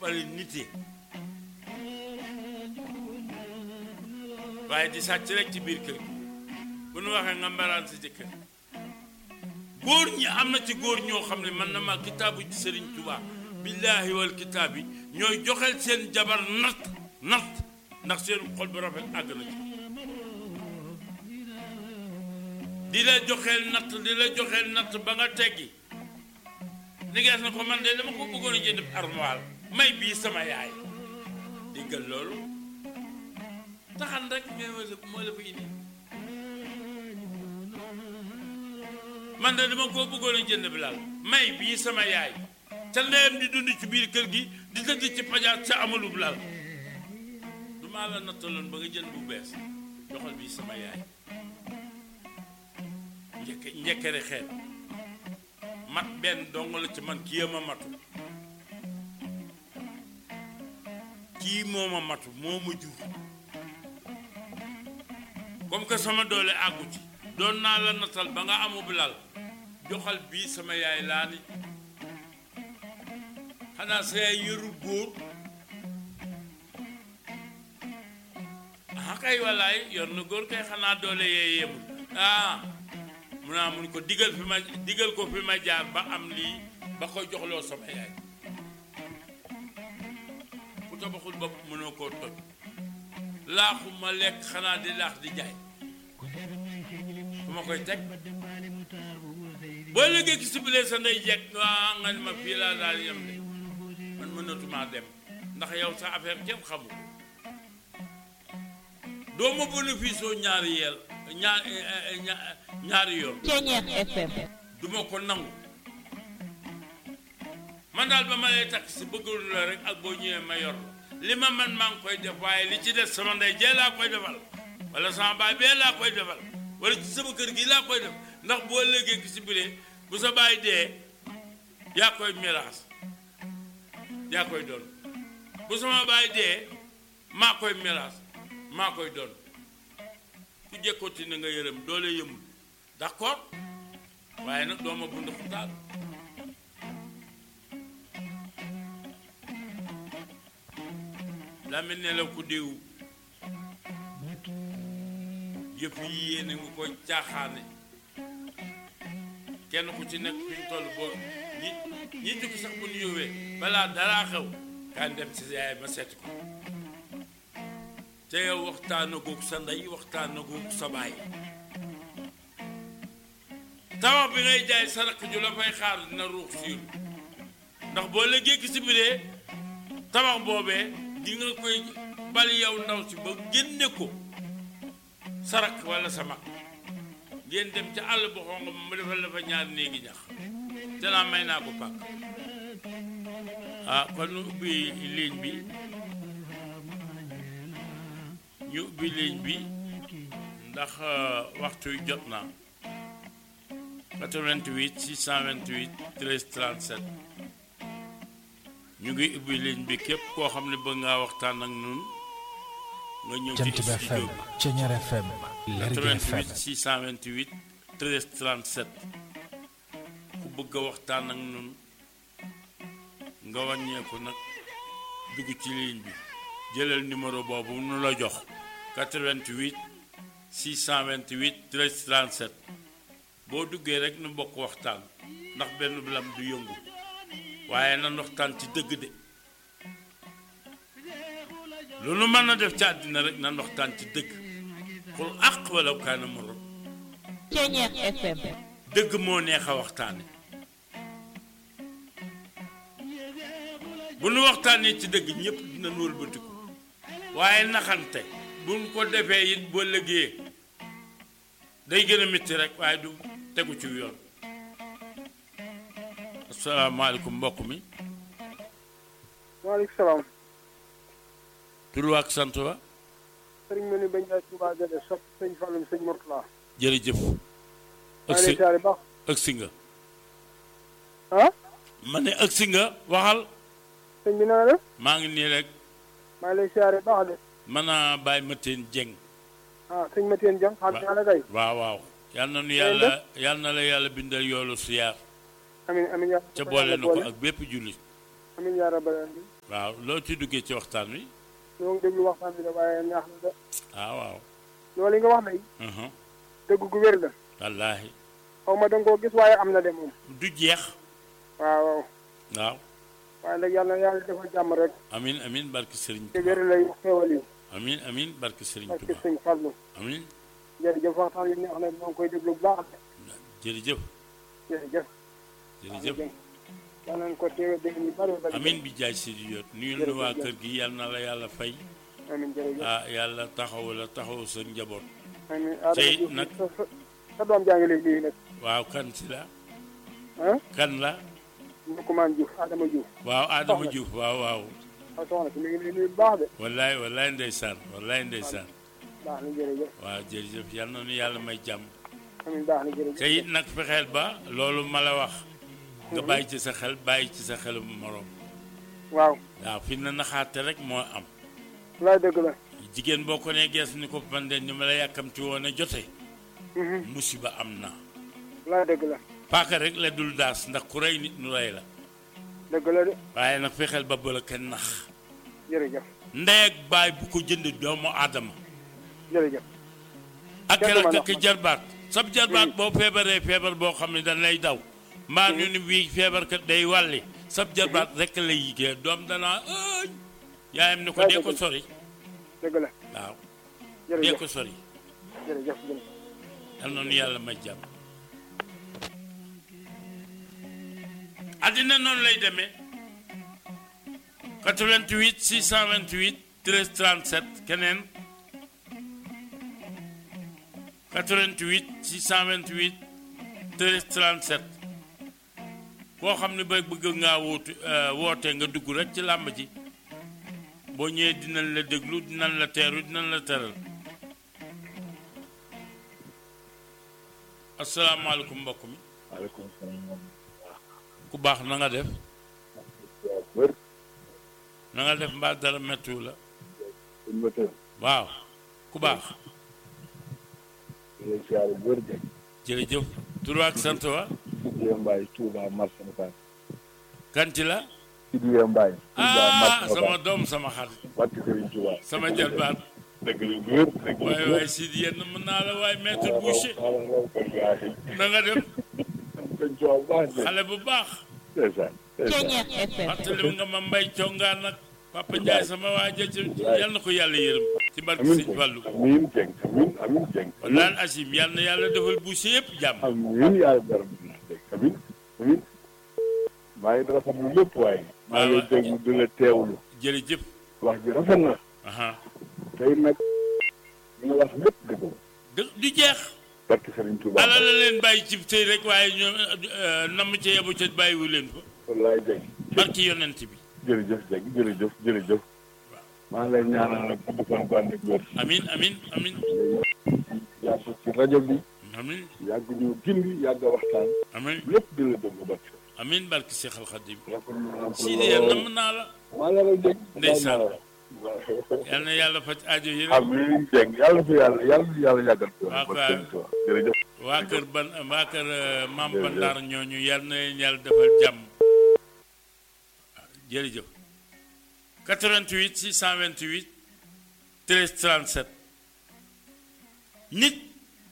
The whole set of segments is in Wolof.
pare nite waaye di sàcc rek ci biir kër gi bu nu waxee nga mbaraan sa jëkkër góor ñi am na ci góor ñoo xam ne man na ma kitaabu ci Sëriñ Tuubaa billaahi wal kitaab yi ñooy joxeel seen jabar natt natt ndax seen xol bu rafet àgg na ci di la joxeel natt di la joxeel natt ba nga teggi ni gees na ko man de dama ko bëggoon a jënd armoire may bii sama yaay diggal loolu taxan rek ngay moo la fa indi man de dama koo bëggoon a jënd bi laal may bii sama yaay ca ndeyam di dund ci biir kër gi di tëdd ci pajaat sa amalub lal du maa la nattaloon ba nga jënd bu bees joxal bii sama yaay njëkk njëkkere xeet mat benn dong la ci man kii ma matu kii moo ma matu moo ma jur comme que sama doole àggu ci doon naa la nattal ba nga amub lal joxal bii sama yaay laa ni xanaa sa yaay yëru góor ah kay wallaay yor na góor kay xanaa doole yee yemul ah mun naa mun ko digal fi ma digal ko fi ma jaar ba am lii ba ko joxloo sama yaay ku tabaxul bopp mënoo koo toj laaxu ma lekk xanaa di laax di jaay fu ma koy teg boo léegi ki sibilee sa ndey jekk waa nga ne ma fii laa daal yem de man mënatumaa dem ndax yow sa affaire kenn xamu ko doo ma bénéfice oo ñaari yeel ñaar ñaari yoon Ceeñeex FM du ma ko nangu man daal ba ma lay takk si bëggul la rek ak boo ñëwee ma yor li ma man maa ngi koy def waaye li ci des sama ndey jee laa koy defal wala sama baay bee laa koy defal wala ci sama kër gi laa koy def ndax boo léegee ki si biree bu sa baay dee yaa koy miraas yaa koy doon bu sama baay dee maa koy miraas maa koy doon ku jekkooti na nga yërëm doole yëmul d'accord waaye nag dooma bund xutaal la mel ne la ku diw yëpp yi yéene nga koy caaxaane kenn ku ci nekk fi ñu toll boo ñi ñi tukki sax bu ñu yówee balaa daraa xew kaan dem si yaay ma seeti ko te yow waxtaan agoog sa ndey waxtaan agoog sa baay tabax bi ngay jaay sa rakk ju la fay xaar dina ruux siiru ndax boo la gékk si biree tabax boobee di nga koy bali yow ndaw si ba génne ko sa rakk walla sa mag ngeen dem ca àll bu xonq ma mu defal la fa ñaari néegi ñax te naa may naa ko pàkk ah kon ñu ubbi ligne bi ñu ubbi ligne bi ndax waxtu wi jot na 88 628 13 37 ñu ngi ubbi ligne bi képp koo xam ne bëgg ngaa waxtaan ak ñun nga ñëw ci Jant bi FM studio bi Ceeñeer FM Lergui FM 88 628 13 37 ku bëgg a waxtaan ak ñun nga wàññeeku nag dugg ci ligne bi jëlal numéro boobu nu la jox 88 628 13 37 boo duggee rek nu bokk waxtaan ndax benn lam du yëngu waaye nan waxtaan ci dëgg de lu nu mën na def ci àddina rek nan waxtaan ci dëgg xul àq wala kaana moro Ceeñeex FM dëgg moo neex a waxtaane bu nu waxtaanee ci dëgg ñëpp dina wëlbatiku waaye naxante buñ ko defee it boo lëgee day gën a métti rek waaye du tegu ci yoon asalaamaaleykum mbokk mi waaleykum salaam tur wa ak sant wa sëriñ ma ni bañ jaay Touba Gade sopp sëñ Fallum sëñ Mourtala jërëjëf maa ngi ëgsi lay siyaare baax ëgsi nga ah ma ne ëgsi nga waxal sëñ bi na nga def maa ngi nii rek maa ngi lay siyaare baax de mën a bàyyi ma teen jeng ah sëñ Mathiène Dieng xam naa la kay waaw waaw yal na nu yàlla yal na la yàlla bindal yoolu siyaar amin amin yaa ca boole na ko ak bépp jullit amin yaa rabbal alamin waaw loo ci duggee ci waxtaan wi ñoo ngi déglu waxtaan bi de waaye neex na de ah waaw loolu yi nga wax ne mhm dëgg gu wér la wallaahi xaw ma da nga koo gis waaye am na de moom du jeex waaw waaw waaw waaye nag yàlla na yàlla defal jàmm rek amin amin barke Serigne te Touba wér lay xéewal yi amin amin barke Serigne parce que Touba sëñ Fallou amin jërëjëf waxtaan bi neex na ñoo ngi koy déglu bu baax jërëjëf jërëjëf jërëjëf yàlla nañ ko teewe dégg ñu bari bari amin bi jaay si di yot nuyul nu waa kër gi yal na la yàlla fay amin jërëjëf ah yàlla taxaw la taxaw sa njaboot amin tey Adama Diouf nag- sa sa sa doom jaa ngi lay nuyu nag waaw kan si la ah kan la Ndoukoumane Diouf Adama Diouf waaw Adama Soxna. Diouf waaw waaw ak soxna si mi ngi lay nuyu bu baax de wallaay wallaay ndeysaan wallaay ndeysaan baax na jërëjëf waaw jërëjëf yal na nu yàlla may jàmm amin baax na jërëjëf te it nag fexeel ba loolu ma la wax nga bàyyi ci sa xel bàyyi ci sa xelu moroom waaw waaw fi na naxaate rek moo am laay dëgg la jigéen boo ko nee gees ni ko man de ni ma la yàkkamti woon a jote Mhm. musiba am na laay dëgg la paaka rek la dul daas ndax ku rey nit nu rey la dëgg la de waaye nag fexeel ba bëla kenn nax jërëjëf ndey ak baay bu ko jënd doomu aadama jërëjëf ak Kenn du ma rak nax ak jarbaat sab jarbaat boo feebaree feebar boo xam ne dañ lay daw mbaa ñu ni bii feebar kat day wàlli sab jarbaat rek lay yigée doom danaa ëñ yaayam ni ko Waay dee dëgg ko la. sori dëgg la waaw dee jërëjëf ko sori jërëjëf jërëjëf yal na nu yàlla may jàmm àddina noonu lay demee 88 628 13 37 keneen 88 628 13 37 koo xam ne ba bëgg ngaa wootu woote nga dugg rek ci làmb ji boo ñëwee dinañ la déglu dinañ la teeru dinañ la teral asalaamaaleykum mbokk mi maaleykum salaam. ku baax na nga def wër na nga def mbaa dara mettiwu la suñu moteur waaw ku baax di leen siyaare wër de jërëjëf tur ak sant wa Sidiye Mbaye Touba marché Ocass kanti la Sidiye Mbaye Touba ah marché sama Ocass doom sama xarit barke Serigne Touba sama jalbaat dëgg la wër dëgg la waaye wër waaye si yenn mën naa la waaye maître Boucher xala raw ko gaay na nga def sëñ Touba bu baax de xale bu baax ndeysaan ndeysaan Ceñeex FM fàttali nga ma mbay congaan nag papa Ndiaye sama waa jëc yal na ko yàlla yërëm ci barke amin sëñ Fallu amin jeng amin amin jeng walaan asim yal na yàlla defal Boucher yëpp jàmm amin yàlla dara dégg amin amin maa ngi rafetlu lépp waaye maa ngi lay déglu di la teewlu jërëjëf wax ji rafet na aha tey nag li nga wax lépp dëgg la du du jeex barke Serigne Touba ala la leen bàyyi ci tey rek waaye ñoom namm ca yebu ca bàyyiwu leen fa wallaay jeng barki yonent bi jërëjëf Dieng jërëjëf jërëjëf maa ngi lay ñaanal nag gudd fan bu ànd ak wér amin amin amin yàgg ci rajo bi amin yàgg ñu gindi yàgg a waxtaan amin lépp di la déglu ba ci amin barki Seex al Xadim rafetlu naa ko Sidi yéen namm naa la maa ngi lay dégg Ndeysaan. yal na yàlla faj aajo yi rek amiin Dieng yàlla fi yàlla yàlla fi yàlla yàggal ko Waaw, ba waaw. seen tool jërëjëf waa kër ban waa kër euh, maam Jërëjëf. Bandaar ñooñu yal na leen yàlla defal jàmm jërëjëf 88 628 13 37 nit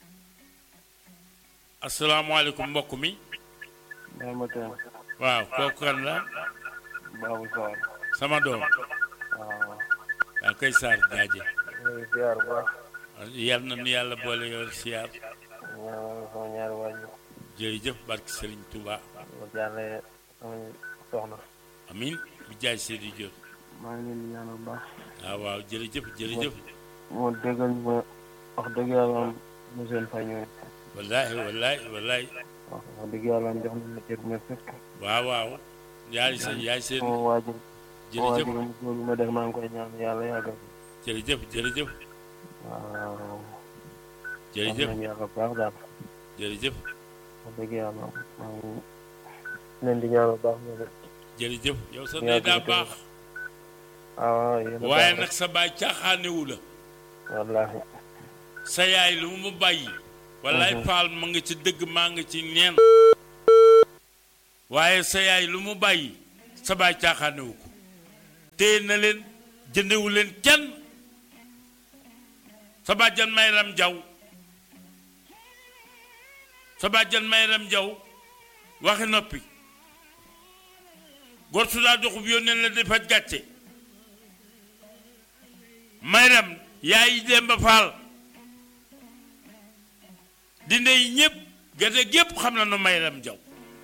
asalaamaaleykum mbokk mi maa ma teel waaw kooku kan la Babou Sarr sama doom waaw waaw kay Sarr jaaje ñooy ziar bu baax yal na nu yàlla boole yor siyaar ñaanal sama ñaari waajur jërëjëf barke Serigne Touba ma jàlle sama soxna amin bi jaay Seydi Diop maa ngi leen di ñaanal bu baax waaw waaw jërëjëf jërëjëf moo déggal ma wax dëgg yàlla am mu seen fay ñooy wallaahi wallaahi wallaahi wax wax dëgg yàlla am jox nañ ma cër bu ma fekk waaw waaw yaay sa yaay seen sama waajur sama jërëjëf waajur mu góor bi ma def maa ngi koy ñaan yàlla yàggal jërëjëf jërëjëf waaw jërëjëf am nañ yàlla bu baax daal jërëjëf wax dëgg yàlla maa ngi leen di ñaanal bu baax ñoom it jërëjëf yow sa Yaa ndey daa ngi baax waaw yéen a waaye baax nag sa baay caaxaanewu la wallaahi sa yaay lu mu bàyyi wallaay Mhm. faal ma nga ci dëgg maa nga ci neen waaye sa yaay lu mu bàyyi sa baay caaxaanewu ko téye na leen jëndewu leen kenn sa bàjjan mayram jaw sa bàjjan mayram jaw waxi noppi gor su daa doxub yónnee la di faj gàcce mayram yaay Demba Faal dinde yi ñëpp gerte gépp xam na nu mayram jaw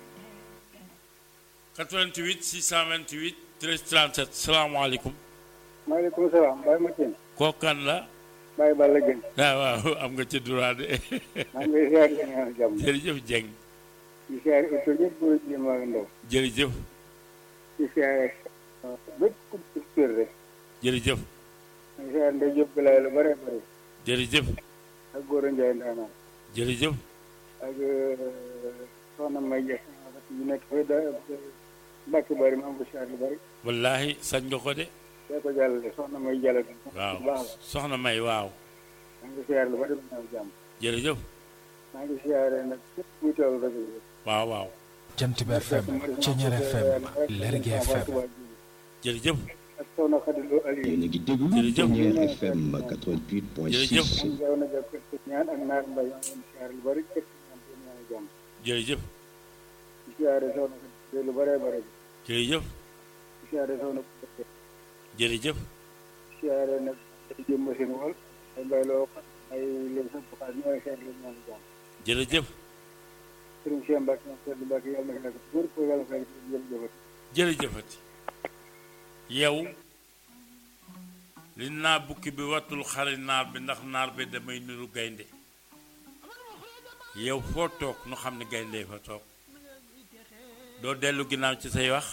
88 628 13 37 salaamaaleykum maaleykum salaam Baye Mathieu. kookan la Baye Balla Gueye. ah waaw am nga ci droit de maa ngi lay ziar di ñaan jàmm. jërëjëf Dieng di ziar ito ñëpp góor ak jigéen mag ak ndaw. jërëjëf di ziar bépp ku kër rek. jërëjëf di ziar Ndeye Diop Bilaye lu bare bare. jërëjëf ak Gora Ndiaye Ndaanaan. jërëjëf ak soxna May Dia. ñu nekk fay da Mbacke bari ma am ko ziar lu bari. wallaahi sañ nga ko de yaa ko jàllale soxna May jàllale. waaw bu baax la. soxna may waaw maa ngi ziar lu bari ma ñaan jàmm. jërëjëf maa ngi ziare nag képp kuy teewlu rajo bi. waaw waaw jant bi FM Ceñeer FM Lergui FM jërëjëf ak soxna Khady Lo Aliou. yéen a ngi déglu Jërëjëf. Ceñeer FM 88.6 Jërëjëf. Jaw na jàpp ci ñaan ak naar mbay maa ngi leen di ziare lu bari képp ñaan ko ñaan jàmm. jërëjëf di ziare soxna Khady lu bare bare. jërëjëf di ziare soxna Khady. jërëjëf di ziare nag ay jëmm seen wol ay mbay loo ay leen sa buxaat ñooy xeer lu ñaan jàmm. jërëjëf Sëriñ Cheikh Mbacke moom Seydou Mbacke yàlla na fi nekk góor ko yàlla fay jërëjëf. jërëjëfati yow li naa bukki bi wattul xari naar bi ndax naar bi damay niru gaynde yow foo toog nu xam ne gaynde fa toog doo dellu ginnaaw ci say wax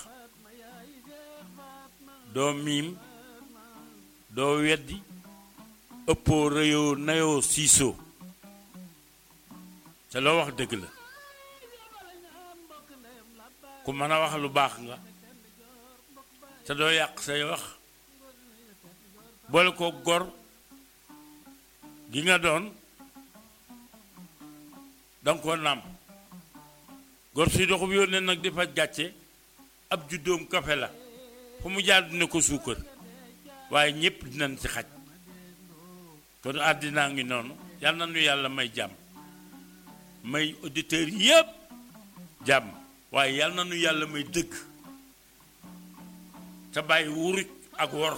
doo miim doo weddi ëppoo rëyoo nayoo siisoo te loo wax dëgg la ku mën a wax lu baax nga te doo yàq say wax boole ko gor gi nga doon danga ko nàmp gor suy doxub yónnee nag di faj gàcce ab juddoom kafe la fu mu jaar dina ko suukar waaye ñépp dinañ ci xaj kon àddinaa ngi noonu yal na nu yàlla may jàmm may auditeurs yépp jàmm waaye yal na nu yàlla may dëgg te bàyyi wuruj ak wor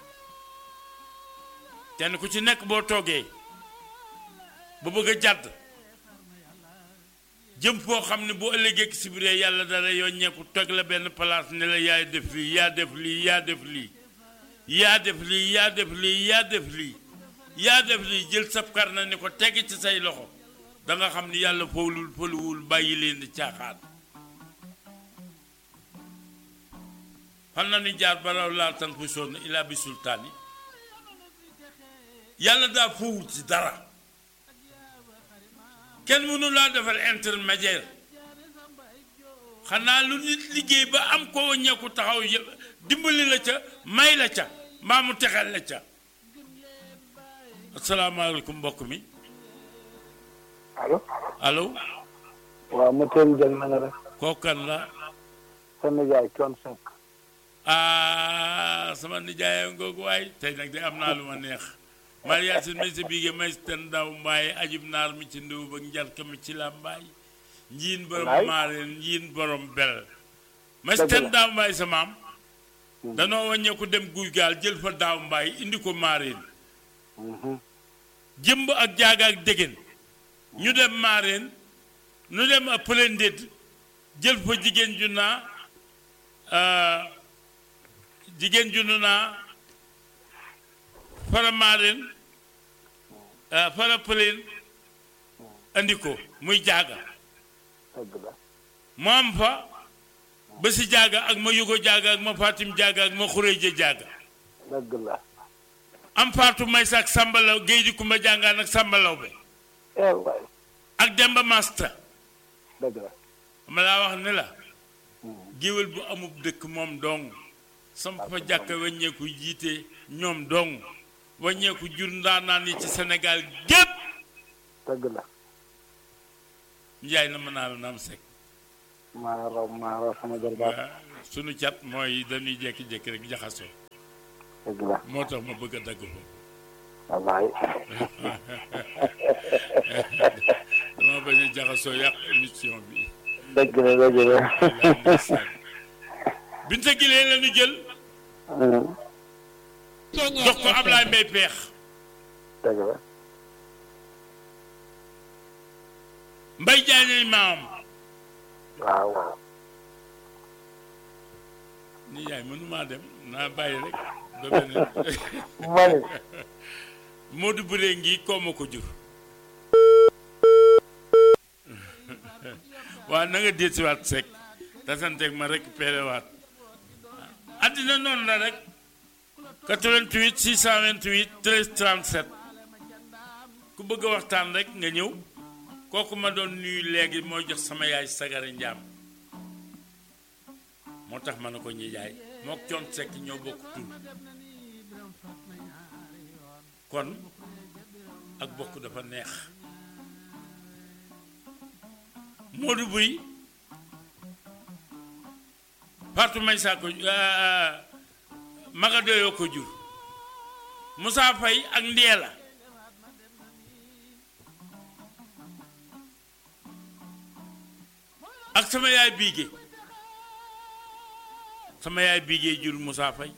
kenn ku ci nekk boo toogee ba bëgg a jàdd jëm foo xam ne bu ëllëgee si biir yàlla dara yoññeeku teg la benn place ne la yaay def lii yaa def lii yaa def lii yaa def lii yaa def lii yaa def lii yaa def lii jël sab kar na ni ko teg ci say loxo da nga xam ni yàlla fowlul foluwul bàyyi leen di caaxaan fan na ni jaar baraw laal tan fu sonn ilaa bi sultaani yàlla daa fowul ci dara kenn mënu laa defal intermédiaire xanaa lu nit liggéey ba am ko wàññeeku taxaw yë dimbali la ca may la ca mbaa mu texel la ca asalaamaaleykum mbokk mi allo allo waaw ma teel jël na nga def kookan la sa nijaay coon Seck ah sama nijaay ngoogu waay tey nag de am naa lu ma neex Maria Sin mi si biige may ten daw mbaay ajib naar mi ci ndiw ba njarka mi ci la mbaay njiin borom Wallaay. maareen njiin borom bel may Dëgg ten la. daaw mbaay sa maam danoo wàññeeku dem guy gaal jël fa daaw mbaay indi ko maareen jëmb ak jaaga ak dégén ñu dem maareen ñu dem a pëlendét jël fa jigéen ju naa ah, jigéen ju nu naa fara maareen ah, fara pëleen andi ko muy jaaga dëgg la mu am fa ba si jaaga ak ma yugo jaaga ak ma fatim jaaga ak ma xuréeja jaaga dëgg la am faatu may saak sàmbalaw géej di kumba jàngaan ak sàmbalaw be eh waay ak demba masta dëgg la ma laa wax ne la géwél bu amub dëkk moom dong samp fa jàkka wàññeeku jiite ñoom dong wàññeeku jur ndaanaan yi ci Sénégal gépp dëgg la njaay na mën naa la naam sekk maa raw maa raw sama jarbaat sunu cat mooy dañuy jékki-jékki rek jaxasoo dëgg la moo tax ma bëgg a dagg ko wallaay dama bañ a jaxasoo yàq émission bi dëgg la dëgg la Binta Guilé la ñu jël Ceñeer jox ko Ablaye Mbaye Peex dëgg la Mbay Jaañay maam waaw waaw ni yaay mënumaa dem naa bàyyi rek ba beneen mani Modou Bure ngi koo ma ko jur waaw na nga déetiwaat sek tasanteeg ma récupéré waat addina noonu la rek 88 628 13 37 ku bëgg a waxtaan rek nga ñëw kooku ma doon nuyu léegi mooy jox sama yaay sagari njaam moo tax ma ne ko ñi jaay mook coon sekk ñoo bokk tur kon ak bokk dafa neex Modou Buy Fatou Maysa ko Maga Doyo ko jur Moussa Faye ak Ndiela ak sama yaay Biige sama yaay Biige jur Moussa Faye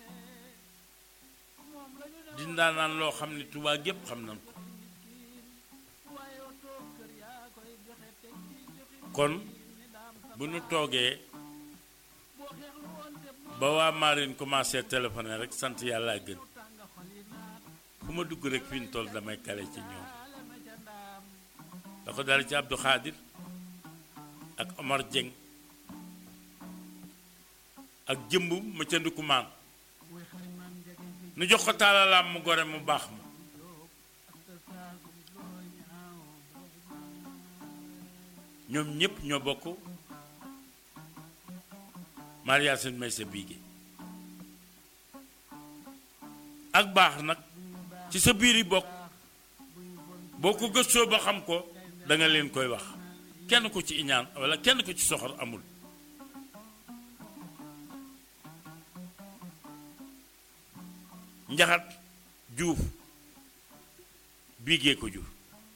dindaa naan loo xam ne Tuubaa gépp xam nañ ko kon bu nu toogee ba waa Marine commencé téléphoner rek sant yàlla gën fu ma dugg rek fi ñu toll damay kale ci ñoom da ko dal ci Abdou Khadir ak Omar Dieng ak jëmb ma ca ndukumaan nu jox ko taalalaam mu gore mu baax ma ñoom ñëpp ñoo bokk Maria Sène may sa biige ak baax nag ci sa biir yi bokk boo ko gëstoo ba xam ko da nga leen koy wax kenn ko ci iñaan walla kenn ko ci soxor amul njaxat juuf biigee ko jur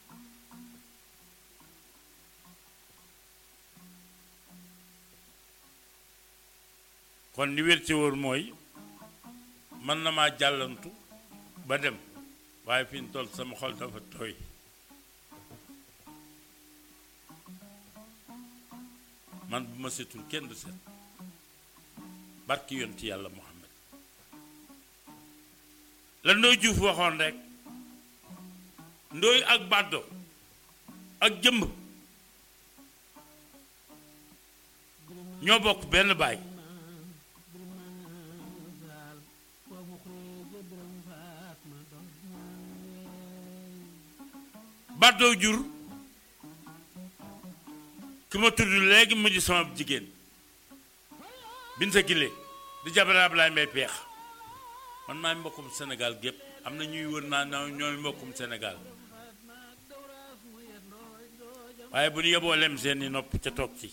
kon li wér ci wóor mooy mën na maa jàllantu ba dem waaye fi ñu toll sama xol dafa tooy man bu ma setul kenn du set barki yonti yàlla Muhammad la ndooy juuf waxoon rek ndooy ak bàddo ak jëmb ñoo bokk benn baay bàddoo jur ki ma tudd léegi mu di sama jigéen Binta Gile di jabare Ablaye Mbaye peex man maay mbokkum Sénégal gépp am na ñuy wër naa na ñooy mbokkum Sénégal waaye bu ñu yeboo lem seeni nopp ca toog ci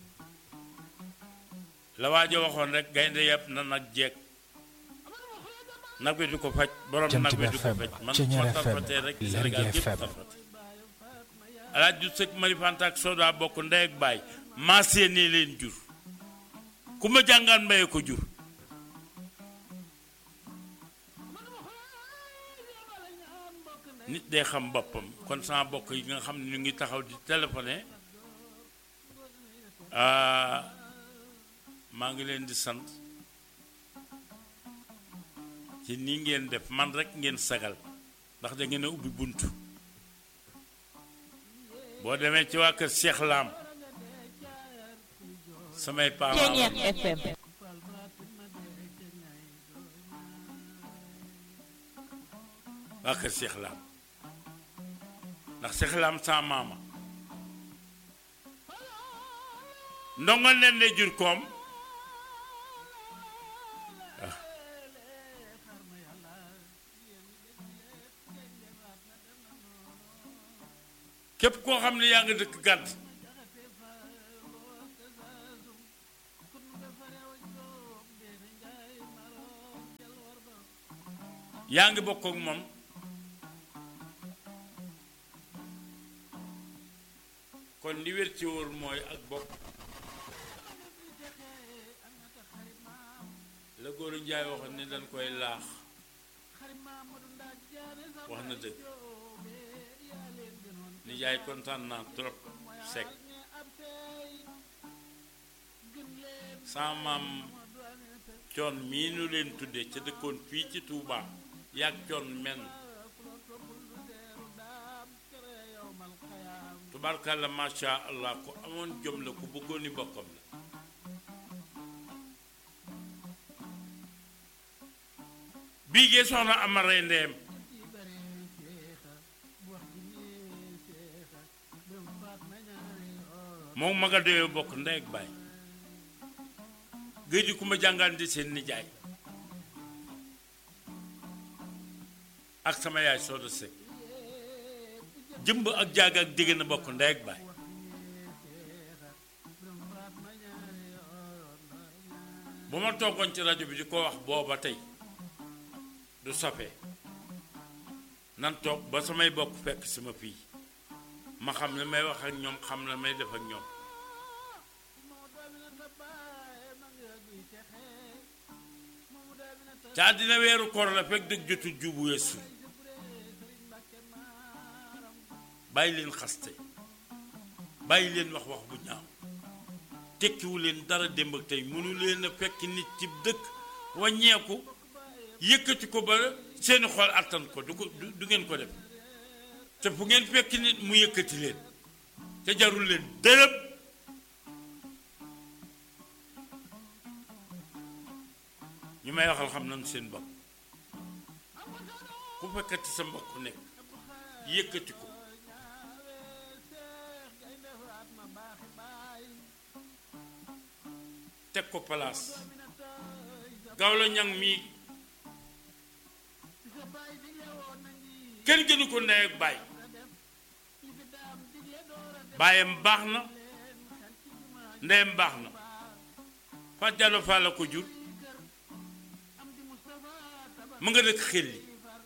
la waajo waxoon rek gaynde yëpp na nag jeeg nag bi du ko faj borom Jant nag bi bi du ko FM, faj man Ceñeer ma FM, tarfatee rek Lergui Sénégal gépp FM. tarfate alaaj du sëkk mari fanta ak soda bokk ndey ak baay maasee nii leen jur ku ma jàngaan mbaye ko jur nit day xam boppam kon sama bokk yi nga xam ne ñu ngi taxaw di téléphoné ah, maa ngi leen di sant ci nii ngeen def man rek ngeen sagal ndax da ngeen a ubbi bunt boo demee ci waa kër Cheikh Lam samay parents Ceñeer FM waa kër Cheikh Lam ndax Cheikh Lam sa maama ndongo nen ne jur koom ah. képp koo xam ne yaa nga dëkk gàdd yaa ngi bokk ak moom kon li wér ci wóor mooy ak bokk la góor njaay waxoon ne dañ koy laax wax na dëgg nijaay kontaan naa trop sec sama maam coon mii nu leen tudde ca dëkkoon fii ci Touba yàgg coon men tubarkalla masha allah ku amoon jom la ku bëggoon ni bokkam la bii gee soxna amaree ndeem moom ma nga doyoo bokk ndey ak baay géej gi ku ma jàngaan di seen nijaay ak sama yaay sooda sekk jëmb ak jaag ak dégg na bokk ndey ak baay bu ma toogoon ci rajo bi di ko wax booba tey du safee nan toog ba samay bokk fekk sama fii ma xam ne may wax ak ñoom xam ne may def ak ñoom ca àddina weeru koor la fekk dëgg jotul jubu weesu bàyyi leen xaste bàyyi leen wax wax bu ñaaw tekkiwu leen dara démb ak tey mënu leen a fekk nit ci dëkk wàññeeku yëkkati ko ba seeni xol attan ko du ko du ngeen ko def te fu ngeen fekk nit mu yëkkati leen te jarul leen dërëb ñu may waxal xam nañu seen bopp ku fekkati sa mbokk nekk yëkkati ko teg ko palaas gaaw la ñang mii kenn gënu ko ndey ak baay baayam baax na ndeyam baax na Fatou Diallo Fall la ko jur mu nga dëkk xel li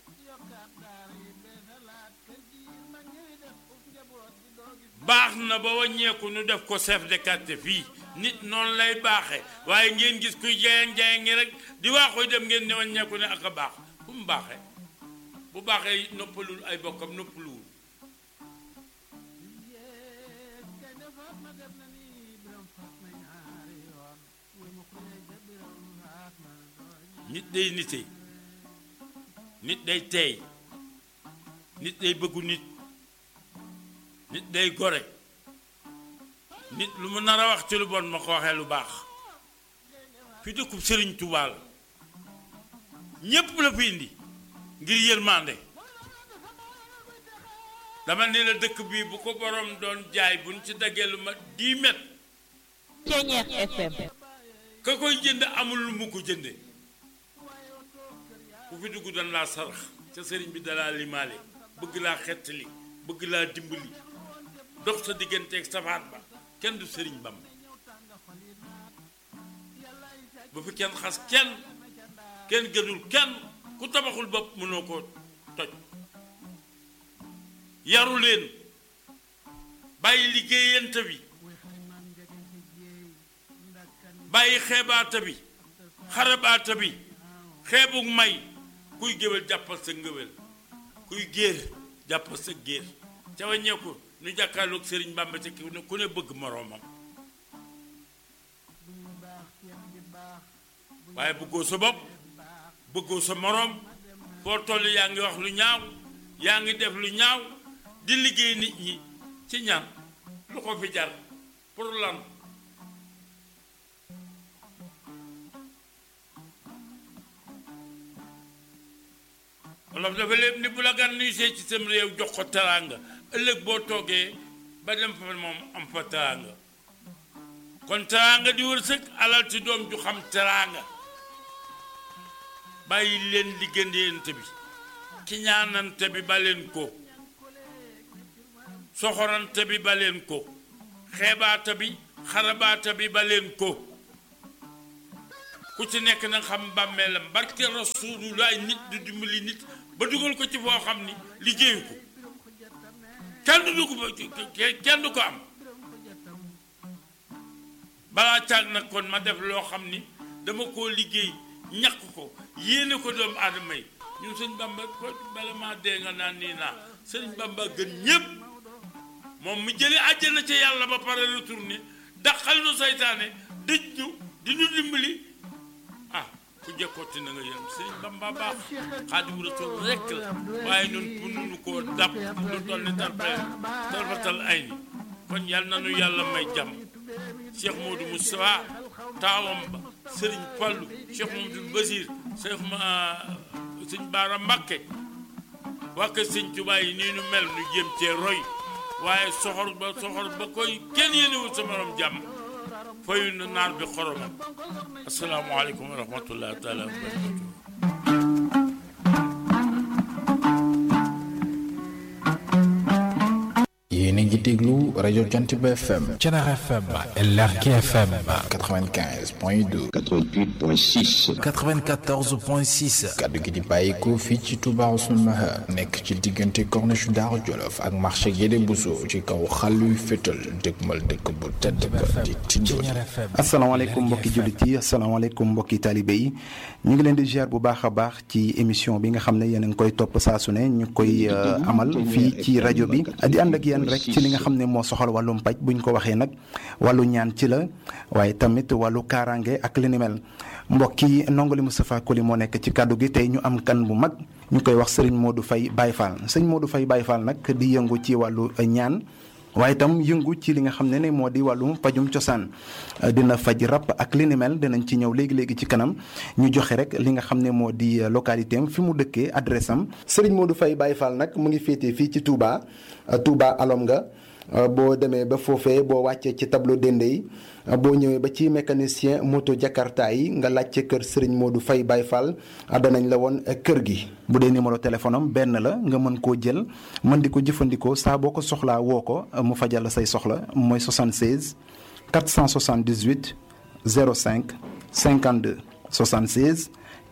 baax na ba wàññeeku nu def ko chef de quartier fii nit noonu lay baaxe waaye ngeen gis kuy jayang jayang ngi rek di waaxoy dem ngeen ne wàññeeku ne ak a baax fu mu baaxee bu baaxee noppalul ay bokkam noppaluwul nit day nite nit day teey nit day bëggu nit nit day gore nit lu mu nar a wax ci lu bon ma ko waxee lu baax fi dëkkub sëriñ Tuubaa la ñépp la fi indi ngir yërmande dama ne la dëkk bii bu ko borom doon jaay buñ ci daggee lu ma 10 mètres Ceñeex FM ka koy jënd amul lu mu ko jënde ku fi dugg dan laa sarax ca sëriñ bi dalaa limaale bëgg laa xettali bëgg laa dimbali dox sa digganteeg safaat ba kenn du sëriñ bam bu fi kenn xas kenn kenn gënul kenn ku tabaxul bopp mënoo ko toj yaru leen bàyyi liggéeyante bi bàyyi xeebaata bi xarabaata bi xeebug may kuy géwél jàppal sa ngëwél kuy géer jàppal sa géer ca wàññeeku nu jàkkaarloog sëriñ Bàmba ca ki ku ne bëgg moroomam waaye bëggoo sa bopp bëggoo sa moroom foo toll yaa ngi wax lu ñaaw yaa ngi def lu ñaaw di liggéey nit ñi ci ñaan lu ko fi jar pour lan wolof dafa lépp ni bu la gan nuy see ci sam réew jox ko teraanga ëllëg boo toogee ba dem fa moom am fa teraanga kon teraanga di wërsëg alal ci doom ju xam teraanga bàyyi leen liggéeyante bi ki ñaanante bi ba leen ko soxorante bi ba leen ko xeebaata bi xarabaata bi ba leen ko ku ci nekk na xam bàmmeelam barke rasulullah nit du dimbali nit ba dugal ko ci foo xam ni liggéeyu ko kenn du ko kenn du ko am balaa caag nag kon ma def loo xam ni dama koo liggéey ñàkk ko yéene ko doomu aadama yi ñun sëñ bamba ko bala maa dee nga naan nii naa sëñ bamba gën ñépp moom mu jële àjjana ca yàlla ba pare retourné daqal nu saytaane dëj ñu di ñu dimbali ah ku jëkkooti na nga yërëm sëñ bamba baax xaadimu rasul rekk la waaye ñun pour nunu koo dab lu toll ni tarfe tarfatal ay ni kon yàlla na nu yàlla may jàmm cheikh Modou Moustapha taawam ba sëriñ Fallu cheikh Mamadou Basir cheikh ma sëñ Baara Mbakke wàkk sëñ Tuubaa yi nii nu mel nu jéem cee roy waaye soxor ba soxor ba koy kenn yéenewul sa morom jàmm fayu na naar bi xoromam asalaamaaleykum wa rahmatullahi taala wa barakatuh yéen a ngi déglu rajo Jant bi FM Thiénaba FM LRK FM 95 point 2 88.6 94 point 6 kaddu gi di bàyyikoo fii ci Touba Ousmane Maha nekk ci diggante corniche Daaru Jolof ak marché Guédé Bousso ci kaw xàlluy fétal dëgmal dëkk bu tedd ba di Tindodi asalaamaaleykum mbokki jullit yi asalaamaaleykum mbokki taalibe yi ñu ngi leen di ziar bu baax a baax ci émission bi nga xam ne yéen a ngi koy topp saa su ne ñu koy amal fii ci rajo bi di ànd ak yéen rek ci li nga xam ne moo soxal wàllum paj bu ñu ko waxee nag wàllu ñaan ci la waaye tamit wàllu kaaraange ak li ni mel mbokki ndongali Moustapha Koli moo nekk ci kàddu gi tey ñu am kan bu mag ñu koy wax sëriñ Modou Faye Baye Fall sëriñ Modou Faye Baye Fall nag di yëngu ci wàllu ñaan waaye itam yëngu ci li nga xam ne ne moo di wàllum pajum cosaan dina faj rab ak li ni mel dinañ ci ñëw léegi léegi ci kanam ñu joxe rek li nga xam ne moo di localité am fi mu dëkkee adresse am. Serigne Modou Faye Baye Fall nag mu ngi féetee fii ci Touba Touba alom nga boo demee ba foofee boo wàccee ci tableau dende yi boo ñëwee ba ci mécanicien moto Jakarta yi nga laajte kër Serigne Modou Faye Baye Fall danañ la woon kër gi. bu dee numéro téléphone am benn la nga mën koo jël mën di ko jëfandikoo saa boo ko soxlaa woo ko mu fajal la say soxla mooy 76 478 05 52 76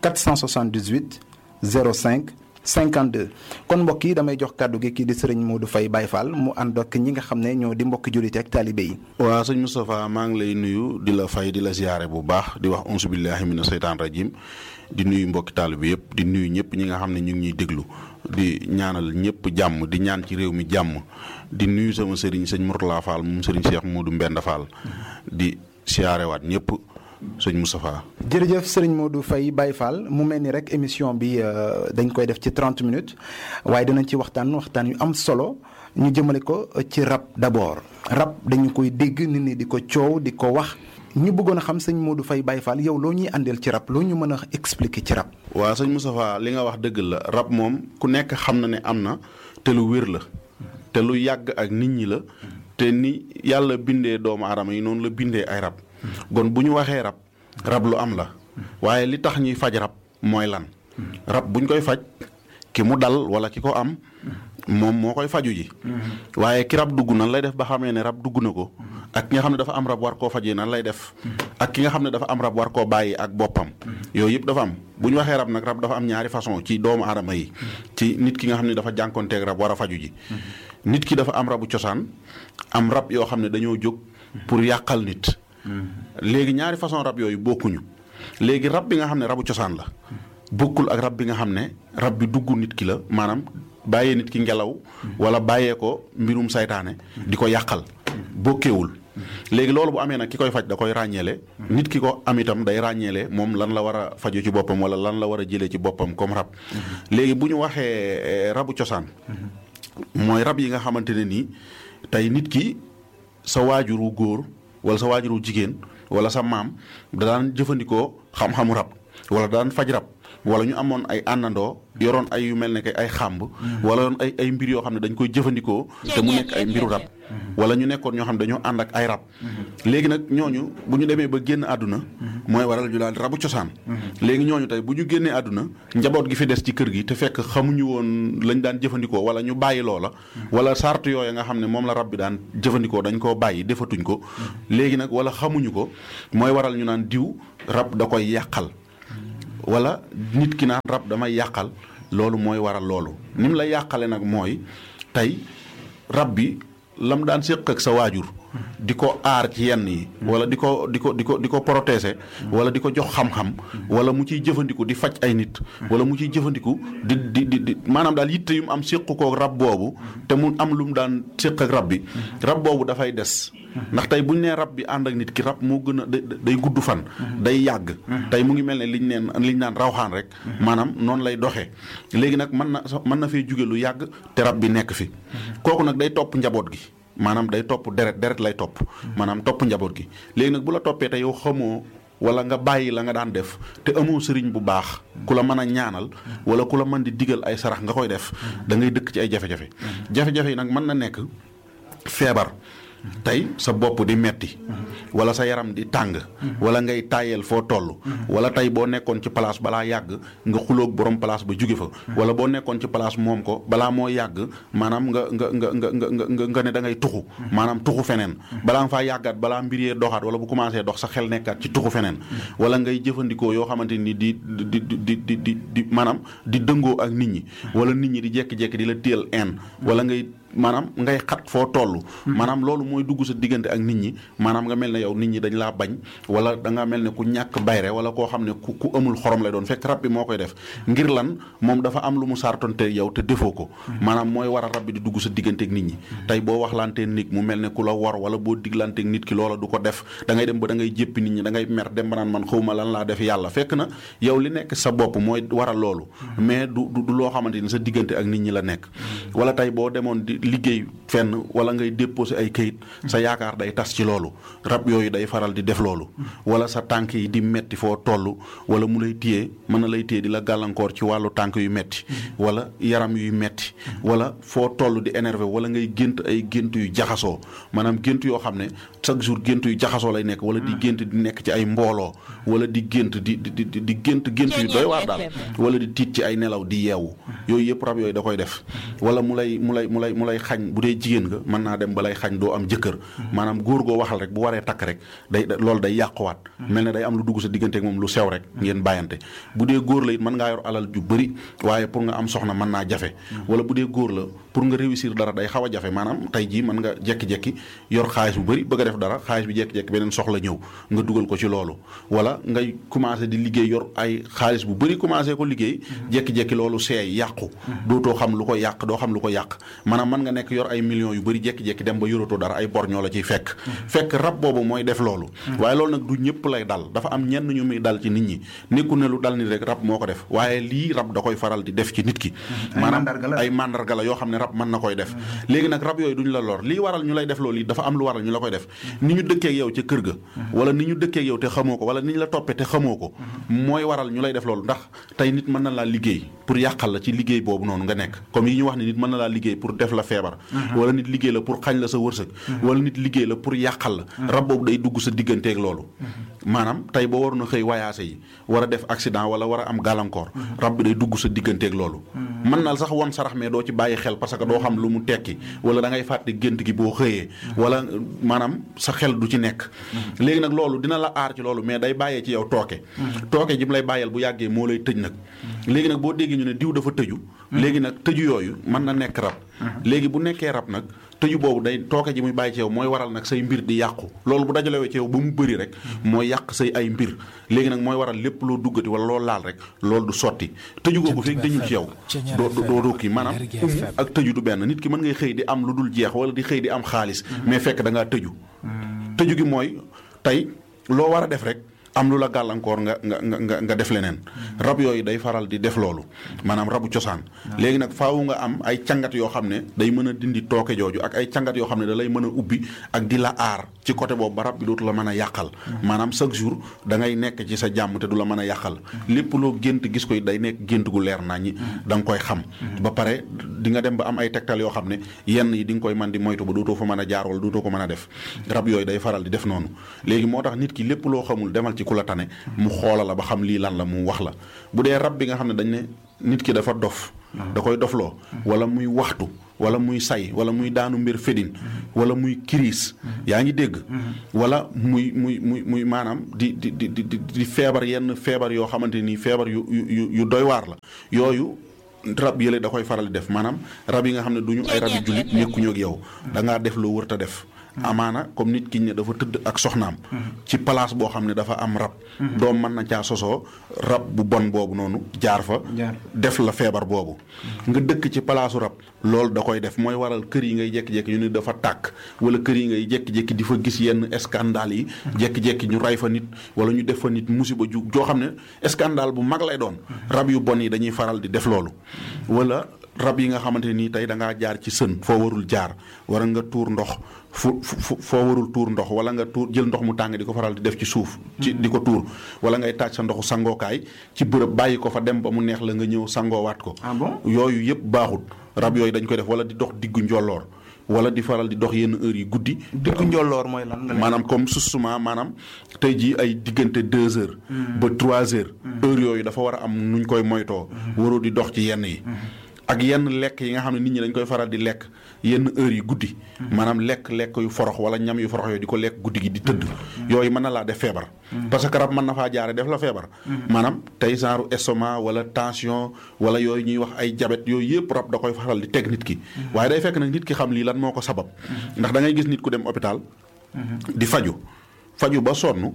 478 05 52 kon mbokk yi damay jox kàddu gi kii di sëriñ Modou Faye Baye Fall mu ànd ak ñi nga xam ne ñoo di mbokki jullit ak taalibe yi. waaw sëñ Moustapha maa ngi lay nuyu di la fay di la ziyaare bu baax di wax onsu billahi mina seytaan rajim di nuyu mbokki taalibe yëpp di nuyu ñëpp ñi nga xam ne ñu ngi ñuy déglu di ñaanal ñëpp jàmm di ñaan ci réew mi jàmm di nuyu sama sëriñ sëñ Mourtala Fall moom sëriñ Cheikh Modou Mbenda Fall di siyaarewaat ñëpp sëñ Moustapha. jërëjëf sëriñ Modou Faye Baye Fall mu mel ni rek émission bi dañ koy def ci 30 minutes waaye dinañ ci waxtaan waxtaan yu am solo ñu jëmale ko ci rab d'abord rab dañu koy dégg nit ñi di ko coow di ko wax ñu bëggoon a xam sëñ Modou Faye Baye Fall yow loo ñuy àndeel ci rab loo ñu mën a expliquer ci rab. waaw sëñ Moustapha li nga wax dëgg la rab moom ku nekk xam na ne am na te lu wér la te lu yàgg ak nit ñi la te ni yàlla bindee doomu aadama yi noonu la bindee ay rab. kon bu ñu waxee rab rab lu am la waaye li tax ñuy faj rab mooy lan rab buñ koy faj ki mu dal wala ki ko am moom moo koy faju ji waaye ki rab dugg nan lay def ba xamee ne rab dugg na ko ak ki nga xam ne dafa am rab war koo fajee nan lay def ak ki nga xam ne dafa am rab war koo bàyyi ak boppam yooyu yëpp dafa am bu ñu waxee rab nag rab dafa am ñaari façon ci doomu aadama yi ci nit ki nga xam ne dafa jànkonteeg rab war a faju ji nit ki dafa am rabu cosaan am rab yoo xam ne dañoo jóg pour yàqal nit léegi ñaari façon rab yooyu bokkuñu léegi rab bi nga xam ne rabu cosaan la bokkul ak rab bi nga xam ne rab bi dugg nit ki la maanaam bàyyee nit ki ngelaw wala bàyyee ko mbirum saytaane di ko yàqal bokkeewul léegi loolu bu amee nag ki koy faj da koy ràññeele nit ki ko am itam day ràññeele moom lan la war a faju ci boppam wala lan la war a jëlee ci boppam comme rab léegi bu ñu waxee rabu cosaan mooy rab yi nga xamante ne nii tey nit ki sa waajuru góor wala sa waajuru jigéen wala sa maam da daan jëfandikoo xam-xamu rab wala daan faj rab wala ñu amoon ay àndandoo yoroon ay yu mel ne que ay xàmb wala yoroon ay ay mbir yoo xam ne dañ koy jëfandikoo te mu nekk ay mbiru rab wala ñu nekkoon ñoo xam ne dañoo ànd ak ay rab léegi nag ñooñu bu ñu demee ba génn àdduna mooy waral ñu daal rabu cosaan léegi ñooñu tey bu ñu génnee àdduna njaboot gi fi des ci kër gi te fekk xamuñu woon lañ daan jëfandikoo wala ñu bàyyi loola wala sart yooya nga xam ne moom la rab bi daan jëfandikoo dañ koo bàyyi defatuñ ko léegi nag wala xamuñu ko mooy waral ñu naan diw rab da koy yàqal wala nit ki naan rab damay yàqal loolu mooy waral loolu ni mu la yàqale nag mooy tey rab bi lam daan séq ak sa waajur di ko aar ci yenn yi wala di ko di ko di ko di ko protéger wala di ko jox xam-xam wala mu ciy jëfandiku di faj ay nit wala mu ciy jëfandiku di di di di maanaam daal yitte yu mu am séq ko rab boobu te mu am lu mu daan séq ak rab bi rab boobu dafay des ndax tey bu ñu nee rab bi ànd ak nit ki rab moo gën a day gudd fan day yàgg tey mu ngi mel ne liñ neen liñ naan rawxaan rek maanaam noonu lay doxee léegi nag mën na mën na fee jóge lu yàgg te rab bi nekk fi kooku nag day topp njaboot gi maanaam day topp deret deret lay topp maanaam topp njaboot gi léegi nag bu la toppee te yow xamoo wala nga bàyyi la nga daan def te amoo sëriñ bu baax ku la mën a ñaanal wala ku la mën di digal ay sarax nga koy def da ngay dëkk ci ay jafe-jafe jafe-jafe yi nag mën na nekk feebar tey sa bopp di metti wala sa yaram di tàng wala ngay tàyyeel foo toll wala tey boo nekkoon ci place balaa yàgg nga xuloog borom place ba jóge fa wala boo nekkoon ci place moom ko balaa moo yàgg maanaam nga nga nga nga nga nga nga ne da ngay tuxu maanaam tuxu feneen balaa nga faa yàggaat balaa mbir yee doxaat wala bu commencé dox sa xel nekkaat ci tuxu feneen wala ngay jëfandikoo yoo xamante ni di di di di di di maanaam di dëngoo ak nit ñi wala nit ñi di jekki-jekki di la téel en wala ngay maanaam ngay xat foo toll maanaam loolu mooy dugg sa diggante ak nit ñi maanaam nga mel ne yow nit ñi dañ laa bañ wala da nga mel ne ku ñàkk bayre wala koo xam ne ku ku amul xorom lay doon fekk rab bi moo koy def ngir lan moom dafa am lu mu sartonte yow te defoo ko maanaam mooy war a rab bi di dugg sa diggante ak nit ñi tey boo waxlantee nit mu mel ne ku la war wala boo diglanteeg nit ki loola du ko def da ngay dem ba da ngay jéppi nit ñi da ngay mer dem ba naan man xawma lan laa def yàlla fekk na yow li nekk sa bopp mooy waral loolu mais du du loo xamante ni sa diggante ak nit ñi la nekk wala tey boo demoon di liggéey fenn wala ngay déposé ay kayit sa yaakaar day tas ci loolu rab yooyu day faral di def loolu wala sa tànk yi di metti foo toll wala mu lay téye mën na lay téye di la gàllankoor ci wàllu tànk yu metti wala yaram yuy metti wala foo toll di énervé wala ngay gént ay gént yu jaxasoo maanaam gént yoo xam ne chaque jour gént yu jaxasoo lay nekk wala di gént di nekk ci ay mbooloo wala di gént di di di di gént gént yu doy waar daal wala di tiit ci ay nelaw di yeewu yooyu yëpp rab yooyu da koy def wala mu lay mu lay mu lay mu lay xañ bu dee jigéen nga mën naa dem ba lay xañ doo am jëkkër maanaam góor goo waxal rek bu waree takk rek day loolu day yàquwaat mel ne day am lu dugg sa diggante ak moom lu sew rek ngeen bàyyante bu dee góor la it mën ngaa yor alal ju bëri waaye pour nga am soxna mën naa jafe wala bu dee góor la pour nga réussir dara day xaw a jafe maanaam tey jii mën nga jekki-jekki yor xaalis bu bëri bëgg a def dara xaalis bi jekki-jekki beneen soxla ñëw nga dugal ko ci loolu wala ngay commencé di liggéey yor ay xaalis bu bëri commencé ko liggéey jekki-jekki loolu seey yàqu dootoo xam lu ko yàq doo xam lu ko yàq maanaam mën nga nekk yor ay millions yu bëri jekki-jekki dem ba yoratoo dara ay bor ñoo la ciy fekk fekk rab boobu mooy def loolu waaye loolu nag du ñëpp lay dal dafa am ñenn ñu muy dal ci nit ñi nekku ne lu dal nit rek rab moo ko def waaye lii rab da koy faral di def ci nit ki maanaam ay mandarga la yoo xam ne rab mën na koy def léegi nag rab yooyu duñ la lor lii waral ñu lay def loolu yi dafa am lu waral ñu la koy def ni ñu dëkkeek yow ca kër ga wala ni ñu dëkkeek yow te xamoo ko wala ni ñu la toppee te xamoo ko mooy waral ñu lay def loolu ndax tey nit mën na laa liggéey pour yàqal la ci liggéey boobu noonu nga nekk comme yi ñu wax ne nit mën na laa liggéey pour def la feebar wala nit liggéey la pour xañ la sa wërsëg wala nit liggéey la pour yàqal la rab boobu day dugg sa digganteeg loolu maanaam tey boo waroon a xëy wayaase yi war a def accident wala war a am gàllankoor rab bi day dugg sa digganteeg loolu mën na sax won sarax mais doo ci bàyyi xel parce que doo xam lu mu tekki wala da ngay fàtte gént gi boo xëyee wala maanaam sa xel du ci nekk léegi nag loolu dina la aar ci loolu mais day bàyyee ci yow tooke tooke ji mu lay bàyyeel bu yàggee moo lay tëj nag léegi nag boo déggee ñu ne diw dafa tëju léegi nag tëju yooyu mën na nekk rab léegi bu nekkee rab nag tëju boobu day tooke ji muy bàyyi ci yow mooy waral nag say mbir di yàqu loolu bu dajalewee ci yow ba mu bëri rek mooy yàq say ay mbir léegi nag mooy waral lépp loo duggati wala loo laal rek loolu du sotti tëju googu fekk dañu ci yow doo doo doo kii maanaam umu ak tëju du benn nit ki mën ngay xëy di am lu dul jeex wala di xëy di am xaalis mais fekk da ngaa tëju tëju gi mooy tey loo war a def rek am lu la gàllankoor nga nga nga nga nga def leneen rab yooyu day faral di def loolu maanaam rabu cosaan léegi nag faawu nga am ay cangat yoo xam ne day mën a dindi tooke jooju ak ay cangat yoo xam ne da lay mën a ubbi ak di la aar ci côté boobu ba rab bi dootu la mën a yàqal maanaam chaque jour da ngay nekk ci sa jàmm te du la mën a yàqal lépp loo gént gis koy day nekk gént gu leer naa ñi da nga koy xam ba pare di nga dem ba am ay tegtal yoo xam ne yenn yi di nga koy mën di moytu ba dootoo fa mën a jaar wala dootoo ko mën a def rab yooyu day faral di def noonu léegi moo tax nit ki lépp loo xamul demal ci ku la tane mu xoola la ba xam lii lan la mu wax la bu dee rab bi nga xam ne dañ ne nit ki dafa dof da koy dofloo wala muy waxtu wala muy say wala muy daanu mbir fedin wala muy kiriis yaa ngi dégg wala muy muy muy muy maanaam di di di di di feebar yenn feebar yoo xamante ni feebar yu yu yu doy waar la yooyu rab yële da koy faral di def maanaam rab yi nga xam ne du ñu ay rab yu jullit nekkuñu ak yow da ngaa def loo wërta def amaana comme nit ki ne dafa tëdd ak soxnaam ci place boo xam ne dafa am rab doom mën na caa sosoo rab bu bon boobu noonu jaar fa def la feebar boobu nga dëkk ci palaasu rab loolu da koy def mooy waral kër yi ngay jékki-jékki ñu ne dafa tàkk wala kër yi ngay jékki-jékki di fa gis yenn scandale yi jékki-jékki ñu ray fa nit wala ñu def fa nit musiba ju joo xam ne scandale bu mag lay doon rab yu bon yi dañuy faral di def loolu wala rab yi nga xamante nii tey da ngaa jaar ci sën foo warul jaar wara nga tuur ndox fu fu foo warul tuur ndox wala nga tuur jël ndox mu tàng di ko faral di def ci suuf ci di ko tuur wala ngay taaj sa ndoxu sangookaay ci bërëb bàyyi ko fa dem ba mu neex la nga ñëw sangoowaat ko yooyu yëpp baaxut rab yooyu dañ koy def wala di dox diggu njolloor wala di faral di dox yenn heures yi guddi. diggu njolloor mooy lan nga maanaam comme susuma maanaam tey jii ay diggante deux heures. ba trois heures. heures yooyu dafa war a am nuñ koy moytoo. waroo di dox ci yenn yi. ak yenn lekk yi nga xam ne nit ñi dañ koy faral di lekk yenn heures yi guddi. maanaam lekk lekk yu forox wala ñam yu forox yooyu di ko lekk guddi gi di tëdd. yooyu mën na laa def feebar. parce que rab mën na faa jaare def la feebar. maanaam tey genre estomac wala tension wala yooyu ñuy wax ay jabet yooyu yëpp rab da koy faral di teg nit ki. waaye day fekk nag nit ki xam lii lan moo ko sabab. ndax da ngay gis nit ku dem hôpital. di faju faju ba sonn.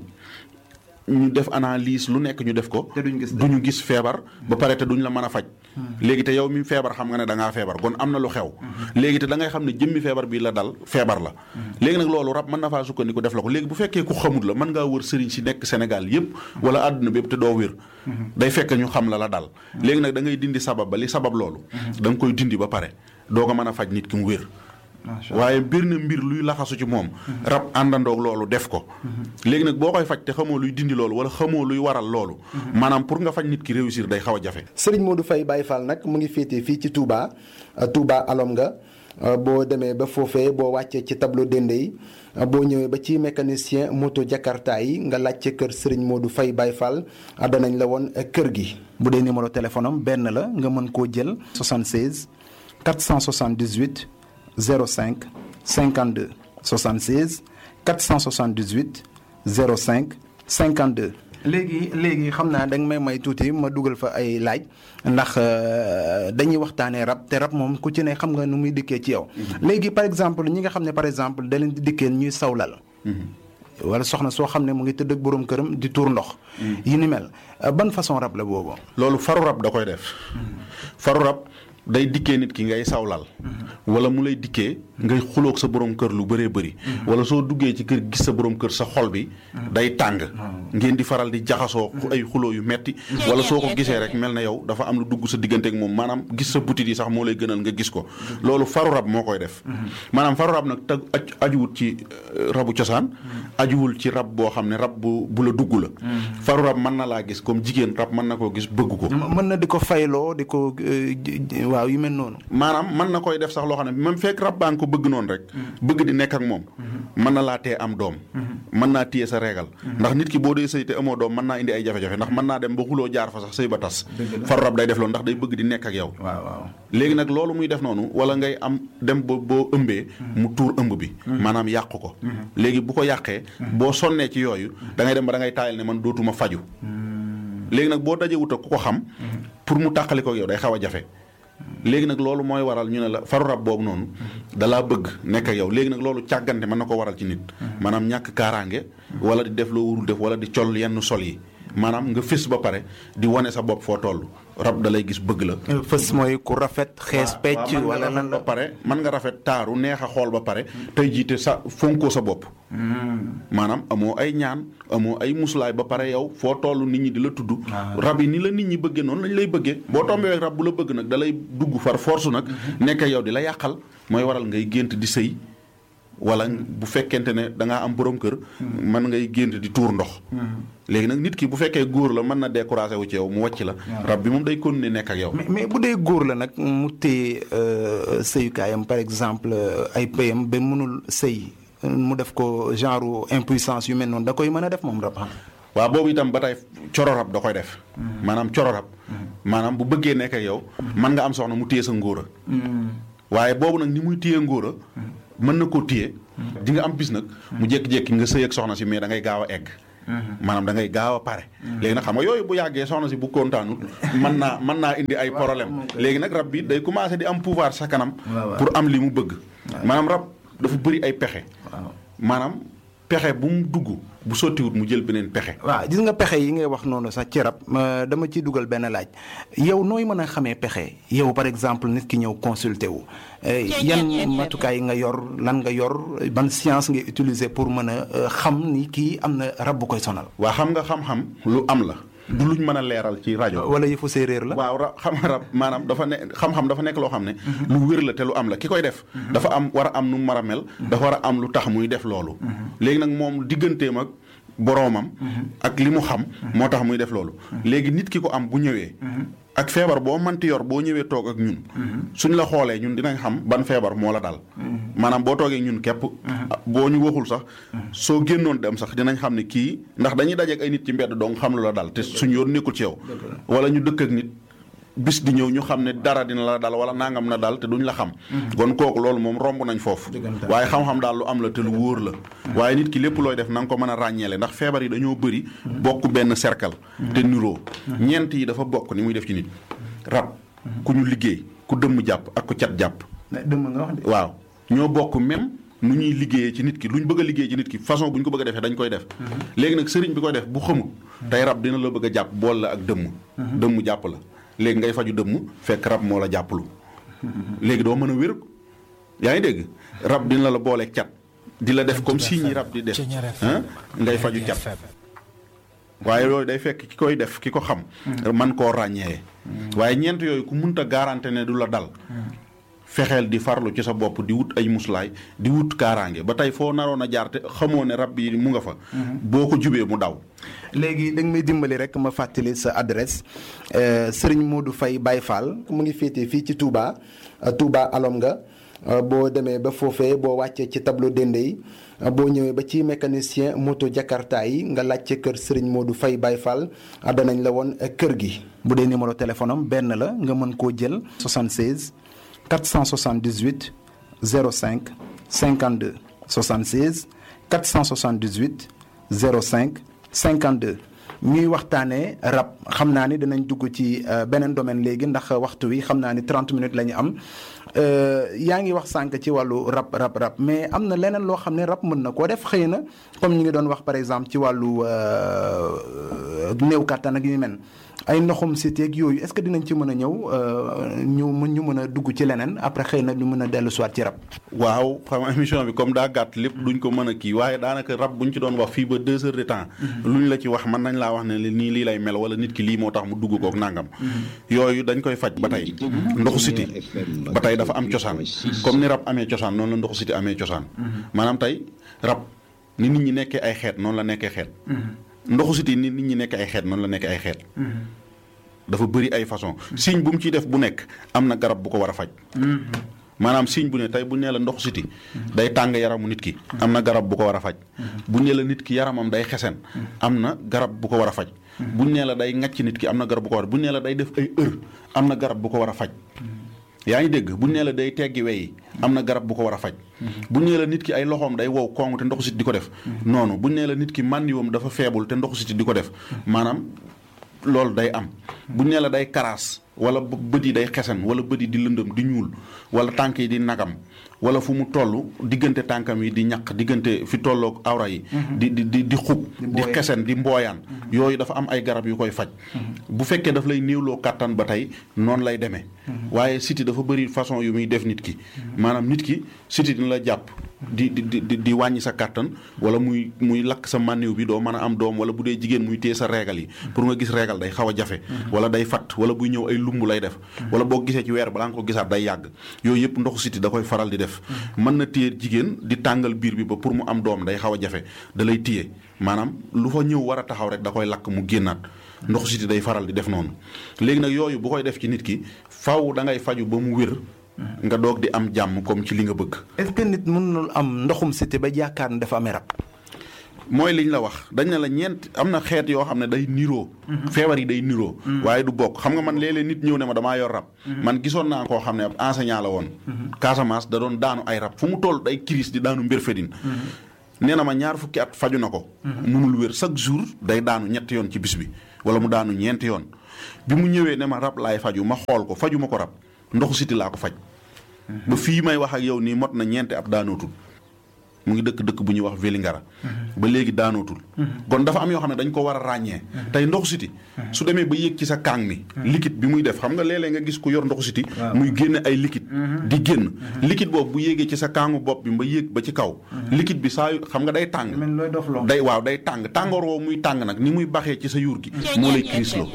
ñu def analyse lu nekk ñu def ko. te duñ gis duñu gis feebar. ba pare te duñ la mën a faj. léegi te yow mi feebar xam nga ne da ngaa feebar kon am na lu xew. léegi te da ngay xam ne jëmmi feebar bi la dal feebar la. léegi nag loolu rab mën na faa sukkandiku def la ko léegi bu fekkee ku xamut la mën ngaa wër sëriñ si nekk Sénégal yépp wala àdduna bépp te doo wér. day fekk ñu xam la la dal. léegi nag da ngay dindi sabab ba li sabab loolu. da nga koy dindi ba pare doo ko mën a faj nit ki mu wér. waaye mbir na mbir luy laxasu ci moom rab àndandoog loolu def ko léegi nag boo koy faj te xamoo luy dindi loolu wala xamoo luy waral loolu maanaam pour nga faj nit ki réussir day xaw a jafe Serigne Modou Faye Baye Fall nag mu ngi féetee fii ci Touba Touba alom nga boo demee ba foofee boo wàccee ci tableau dende yi boo ñëwee ba ci mécanicien moto Jakarta yi nga laajte kër Serigne Modou Faye Baye Fall danañ la woon kër gi. bu dee numéro téléphone am benn la nga mën koo jël 76 478 05 52 76 478 05 52. léegi léegi xam naa da nga may may tuuti ma dugal fa ay laaj ndax dañuy waxtaanee rab te rab moom ku ci ne xam nga nu muy dikkee ci yow. léegi par exemple ñi nga xam ne par exemple da leen di dikkee ñuy sawlal. wala soxna soo xam ne mu ngi tëdd ak borom këram di tuur ndox. yi ni mel ban façon rab la boobu. loolu faru rab da koy def. faru rab day dikkee nit ki ngay sawlal. wala mu lay dikkee ngay xuloog sa borom kër lu bëree bëri. wala soo duggee ci kër gis sa borom kër sa xol bi. day tàng. ngeen di faral di jaxasoo ay xuloo yu metti wala soo ko gisee rek mel na yow dafa am lu dugg sa diggante ak moom maanaam gis sa butit yi sax moo lay gënal nga gis ko. loolu faru rab moo koy def. maanaam faru rab nag tag ajuwut ci rabu cosaan. ajuwul ci rab boo xam ne rab bu bu la dugg la. faru rab mën na laa gis comme jigéen rab mën na koo gis bëgg ko. mën na di ko fayloo di ko waaw yu mel noonu. maanaam mën na koy def sax loo xam ne même fekk rab baa nga ko bëgg noonu rek. bëgg di nekk ak moom. mën na laa tee am doom. mën naa téye sa régal. ndax nit ki boo dee sëy te amoo doom mën naa indi ay jafe-jafe ndax mën naa dem ba xuloo jaar fa sax sëy ba tas. faru rab day def loolu ndax day bëgg di nekk ak yow. waaw waaw léegi nag loolu muy def noonu wala ngay am dem ba boo ëmbee. mu tuur ëmb bi. maanaam yàq ko. léegi bu ko yàqee. boo sonnee ci yooyu. da ngay dem ba da ngay taayal ne man dootuma faju léegi nag boo dajee wut ak ku ko xam. pour mu tàqali ko yow day xaw a jafe. léegi nag loolu mooy waral ñu ne la faru rab boobu noonu dalaa bëgg nekk ak yow léegi nag loolu càggante mën na ko waral ci nit maanaam ñàkk kaaraange wala di def loo warul def wala di col yenn sol yi maanaam nga fés ba pare di wane sa bopp foo toll rab da lay gis bëgg la fës mooy ku rafet xees pecc waaw, wala lan ba la pare mën nga rafet taaru neex a xool ba pare tey jiite sa fonkoo sa bopp maanaam amoo ay ñaan amoo ay muslaay ba pare yow foo toll nit ñi di la tudd rab yi ni la nit ñi bëggee noonu lañ lay bëggee boo tombee ak rab bu la bëgg nag da lay dugg far force nag nekk yow di la yàqal mooy waral ngay gént di sëy wala bu fekkente ne da ngaa am borom kër mën ngay gént di tuur ndox léegi nag nit ki bu fekkee góor la mën na découragé wu ci yow mu wàcc la rab bi moom day continuer nekk ak yow mais mais bu dee góor la nag mu téye euh, sëyukaayam par exemple euh, ay payam ba mënul sëy mu def ko genre impuissance yu mel noonu da koy mën a def moom rab xam waaw boobu itam ba tey coro rab da koy def maanaam coro rab maanaam bu bëggee nekk ak yow mën nga am soxna mu téye sa ngóora waaye boobu nag ni muy téye ngóora mën na koo téye di nga am bis nag mu jékki-jékki nga sëy ak soxna si mais da ngay gaaw a egg maanaam da ngay gaaw a pare léegi nag xam nga yooyu bu yàggee soxna si bu kontaanul mën naa mën naa indi ay problème léegi nag rab bi day commencé di am pouvoir sa kanam pour am li mu bëgg maanaam rab dafa bëri ay pexe maanaam pexe bu mu dugg bu sottiwut mu jël beneen pexe waaw gis nga pexe yi ngay wax noonu sax ci rab ma dama ciy dugal benn laaj yow nooy mën a xamee pexe yow par exemple nit ki ñëw consulter wu eh, yan matukaay nga yor lan nga yor ban science ngay utiliser pour mën a euh, xam ni kii am na rab bu koy sonal waa xam nga xam-xam lu am la du luñ mën a leeral ci rajo wala yëfu séeréer la waaw ra xam rab maanaam dafa ne xam-xam dafa nekk loo xam ne lu wér la te lu am la ki koy def dafa am war a am nu mu mar a mel dafa war a am lu tax muy def loolu léegi nag moom digganteem ak boroomam ak li mu xam moo tax muy def loolu léegi nit ki ko am bu ñëwee ak feebar boo manti yor boo ñëwee toog ak ñun suñ la xoolee ñun dinañ xam ban feebar moo la dal maanaam boo toogee ñun képp boo ñu waxul sax soo génnoon dem sax dinañ xam ne kii ndax dañuy dajeek ay nit ci mbedd dong xam lu la dal te suñ yoon nekkul ci yow wala ñu dëkk ak nit bis di ñëw ñu xam ne dara dina la dal wala nangam na dal te duñ la xam kon kooku loolu moom romb nañ foofu waaye xam-xam daal lu am la te lu wóor la waaye nit ki lépp looy def na nga ko mën a ràññeele ndax feebar yi dañoo bëri bokk benn cercle te niroo ñeent yi dafa bokk ni muy def ci nit rab ku ñu liggéey ku dëmm jàpp ak ku cat jàpp dëmm nga wax de waaw ñoo bokk même nu ñuy liggéeyee ci nit ki lu ñu bëgg a liggéey ci nit ki façon bu ñu ko bëgg a defee dañ koy def léegi nag sëriñ bi koy def bu xamul tey rab dina la bëgg a jàpp bool la ak dëmm dëmm jàpp la léegi ngay faju dëmm fekk rab moo la jàppalu léegi doo mën a wér yaa ngi dégg rab dina la boole cat di la def comme si ñi rab di def ah ngay faju cat waaye yooyu day fekk ki koy def ki ko xam man koo ràññee waaye ñeent yooyu ku munta garanté ne du la dal fexeel di farlu ci sa bopp di wut ay muslaay di wut kaaraange ba tey foo naroon a jaar te xamoo ne rab yi mu nga fa boo ko jubee mu daw léegi da nga may dimbali rek ma fàttali sa adresse Serigne Modou Faye Baye Fall mu ngi féetee fii ci Touba Touba alom nga boo demee ba foofee boo wàccee ci tableau dende yi boo ñëwee ba ci mécanicien moto Jakarta yi nga laajte kër Serigne Modou Faye Baye Fall danañ la woon kër gi. bu dee numéro téléphone am benn la nga mën koo jël 76 478 05 52 76 478 05 52. ñuy waxtaanee rab xam naa ni dinañ dugg ci beneen domaine léegi ndax waxtu wi xam naa ni 30 minutes la ñu am yaa ngi wax sànq ci wàllu rab rab rab mais am na leneen loo xam ne rab mën na koo def xëy na comme ñu ngi doon wax par exemple ci wàllu néew kàttan ak yu mel ay ndoxum cité ak yooyu est-ce que dinañ ci mën a ñëw ñu mën ñu mën a dugg ci leneen après xëy na ñu mën a dellu soit ci rab. waaw xam nga émission bi comme daa gàtt lépp duñ ko mën a kii waaye daanaka rab buñ ci doon wax fii ba deux heures de temps. luñ la ci wax mën nañ laa wax ne nii lii lay mel wala nit ki lii moo tax mu dugg kook nangam. yooyu dañ koy faj ba tey. ndoxu siti ba tey dafa am cosaan comme ni rab amee cosaan noonu la ndoxu siti amee cosaan. maanaam tey rab ni nit ñi nekkee ay xeet noonu la nekkee xeet. ndoxu siti ni nit ñi nekk ay xeet noonu la nekk ay xeet. dafa bëri ay façon signe bu mu ciy def bu nekk am na garab bu ko war a faj. maanaam signe bu ne tey bu nee la ndoxu siti day tàng yaramu nit ki. am na garab bu ko war a faj. bu nee la nit ki yaramam day xesen. am na garab bu ko war a faj. bu nee la day ŋàcc nit ki am na garab bu ko war a bu nee la day def ay heure am na garab bu ko war a faj. yaa ngi dégg bu nee la day teggi weyi am na garab bu ko war a faj. bu nee la nit ki ay loxoom day wow kong te ndoxu siti di ko def. noonu bu nee la nit ki màndiwam dafa feebul te ndoxu siti di ko def maanaam. loolu day am bu ñu nee la day karaas wala bët yi day xesan wala bët yi di lëndëm di ñuul wala tànk yi di nagam wala fu mu toll diggante tànkam yi di ñaq diggante fi tolloog awra yi di di di di xub di xesen di mbooyaan yooyu dafa am ay garab yu koy faj bu fekkee daf lay néewloo kàttan ba tey noonu lay demee waaye siti dafa bëri façon yu muy def nit ki maanaam nit ki siti dina la jàpp di di di di wàññi sa kàttan wala muy muy lakk sa mànniw bi doo mën a am doom wala bu dee jigéen muy téye sa reegal yi pour nga gis reegal day xaw a jafe wala day fatt wala buy ñëw ay lumb lay def wala boo gisee ci weer balaa nga ko gisaat day yàgg yooyu yëpp ndoxu siti da koy faral di def mën na téye jigéen di tàngal biir bi ba pour mu am doom day xaw a jafe da lay téye maanaam lu fa ñëw war a taxaw rek da koy lakk mu génnaat ndoxu siti day faral di def noonu léegi nag yooyu bu koy def ci nit ki faw da ngay faju ba mu wér nga doog di am jàmm comme ci li nga bëgg est-ce que nit mënul am ndoxum siti ba yaakaar ne dafa amee rab mooy liñ la wax dañ ne la ñeent am na xeet yoo xam ne day niroo feebar yi day niroo waaye du bokk xam nga man léeg-léeg nit ñëw ne ma damaa yor rab man gisoon naa koo xam ne ab enseignant la woon Casamance da doon daanu ay rab fu mu toll day crise di daanu mbir fedin nee na ma ñaar fukki at faju na ko munul wér chaque jour day daanu ñetti yoon ci bis bi wala mu daanu ñeenti yoon bi mu ñëwee ne ma rab laay faju ma xool ko faju ma ko rab ndoxu siti laa ko faj ba fii may wax ak yow nii mot na ñeenti ab daanootul mu ngi dëkk dëkk bu ñuy wax Vélingara ba léegi daanootul kon dafa am yoo xam ne dañ ko war a ràññee tey ndoxu siti su demee ba yéeg ci sa kaang mi liquide bi muy def xam nga léeg-léeg nga gis ku yor ndoxu siti muy génne ay liquide di génn liquide boobu bu yéegee ci sa kaangu bopp bi ba yéeg ba ci kaw liquide bi saa yu xam nga day tàng day waaw day tàng tàngoor woowu muy tàng nag ni muy baxee ci sa yuur gi moo lay crisloo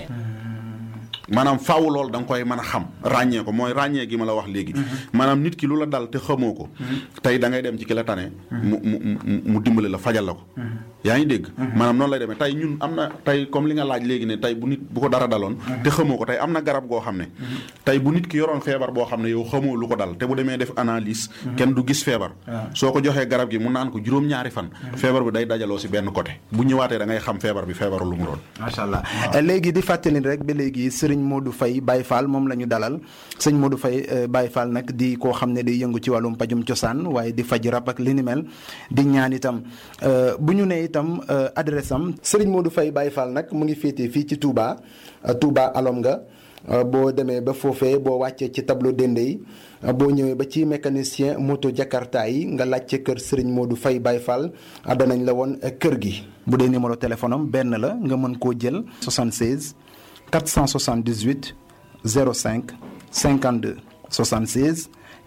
maanaam faaw loolu da nga koy mën a xam ràññee ko mooy ràññee gi ma la wax léegi maanaam nit ki lu la dal te xamoo ko tey da ngay dem ci ki la tane mu mu mu dimbali la fajal la ko yaa ngi dégg maanaam noonu lay demee tey ñun am na tey comme li nga laaj léegi ne tey bu nit bu ko dara daloon te xamoo ko tey am na garab goo xam ne tey bu nit ki yoroon feebar boo xam ne yow xamoo lu ko dal te bu demee def analyse kenn du gis feebar soo ko joxee garab gi mu naan ko juróom-ñaari fan feebar bi day dajaloo si benn côté bu ñëwaatee da ngay xam feebar bi feebaru lu mu doon macha allah léegi di fàttali rek ba léegi sëriñ Modou Faye Baye Fall moom la ñu dalal sëñ Modou Faye Baye Fall nag di koo xam ne day yëngu ci wàllum pajum cosaan waaye di faj rab ak li ni mel di ñaan itam bu ñu nee itam adresse am sëriñ Modou Faye Baye Fall nag mu ngi féetee fii ci Touba Touba alom nga boo demee ba foofee boo wàccee ci tableau dende yi boo ñëwee ba ci mécanicien moto Jakarta yi nga laajte kër Serigne Modou Faye Baye Fall danañ la woon kër gi. bu dee numéro téléphone am benn la nga mën koo jël 76 478 05 52 76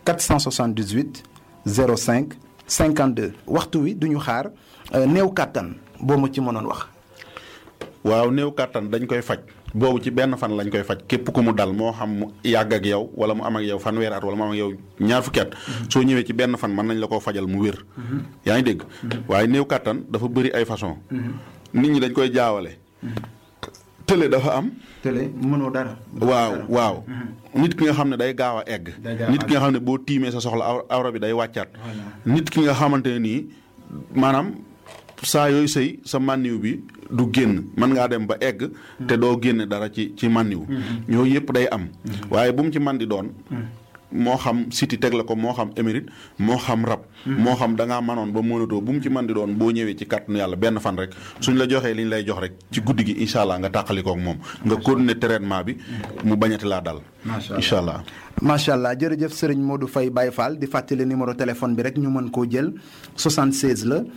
478 05 52 waxtu wi duñu xaar néew kàttan boo mu ci mënoon wax. waaw néew kàttan dañ koy faj boobu ci benn fan lañ koy faj képp ku mu dal moo xam mu yàgg ak yow wala mu am ak yow fanweeri at wala mu am ak yow ñaar fukki at soo ñëwee ci benn fan mën nañ la koo fajal mu wér. yaa ngi dégg waaye néew kàttan dafa bëri ay façon nit ñi dañ koy jaawale. tële dafa am. tële mënoo dara. waaw waaw. nit ki nga xam ne day gaaw a egg. nit ki nga xam ne boo tiimee sa soxla awra bi day wàccaat. nit ki nga xamante ne nii maanaam saa yooyu sëy sa mànniw bi du génn mën ngaa dem ba egg. te doo génne dara ci ci mànniw. yooyu yëpp day am. waaye bu mu ci man di doon. moo xam siti teg la ko moo xam émérite moo xam rab. moo xam da ngaa manoon ba mënatoo bu mu ci man di doon boo ñëwee ci kàttanu yàlla benn fan rek suñ la joxee li ñu lay jox rek ci guddi gi incha allah nga tàqalikook moom nga continuer traitement bi mu bañati laa dal. incha allah macha allah jërëjëf sëriñ Modou Faye Baye Fall di fàttali numéro téléphone bi rek ñu mën koo jël 76 la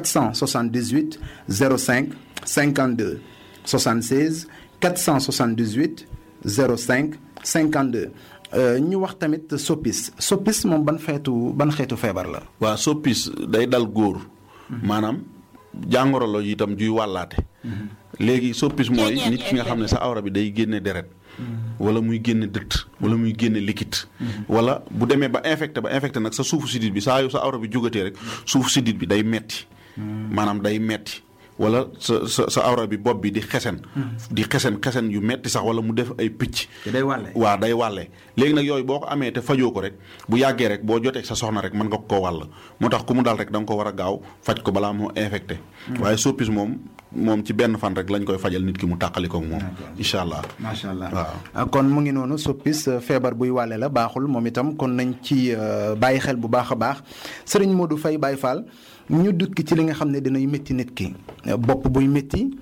478 05 52 76 478 05 52. ñu wax tamit soppis soppis moom ban xeetu ban xeetu feebar la. waaw soppis day dal góor. maanaam jàngoro la itam juy wàllaate. léegi soppis mooy nit ki nga xam ne sa awra bi day génne deret. wala muy génne dëtt wala muy génne liquide. wala bu demee ba infecté ba infecté nag sa suufu sidit bi saa yu sa awra bi jógatee rek suufu sidit bi day metti maanaam day metti wala sa sa sa awra bi bopp bi di xesen. di xesen xesen yu metti sax wala mu def ay picc. day wàlle waaw day wàlle léegi nag yooyu boo ko amee te fajoo ko rek bu yàggee rek boo jotee sa soxna rek mën nga ko wàll moo tax ku mu dal rek da nga ko war a gaaw faj ko balaa moo infecté. waaye soppis moom moom ci benn fan rek lañ koy fajal nit ki mu tàqali ko moom. incha allah macha allah waaw. kon mu ngi noonu soppis feebar buy wàlle la baaxul moom itam kon nañ ci bàyyi xel bu baax a baax sëriñ Modou Faye Baye Fall. ñu dukki ci li nga xam ne dinay métti nit ki bopp buy métti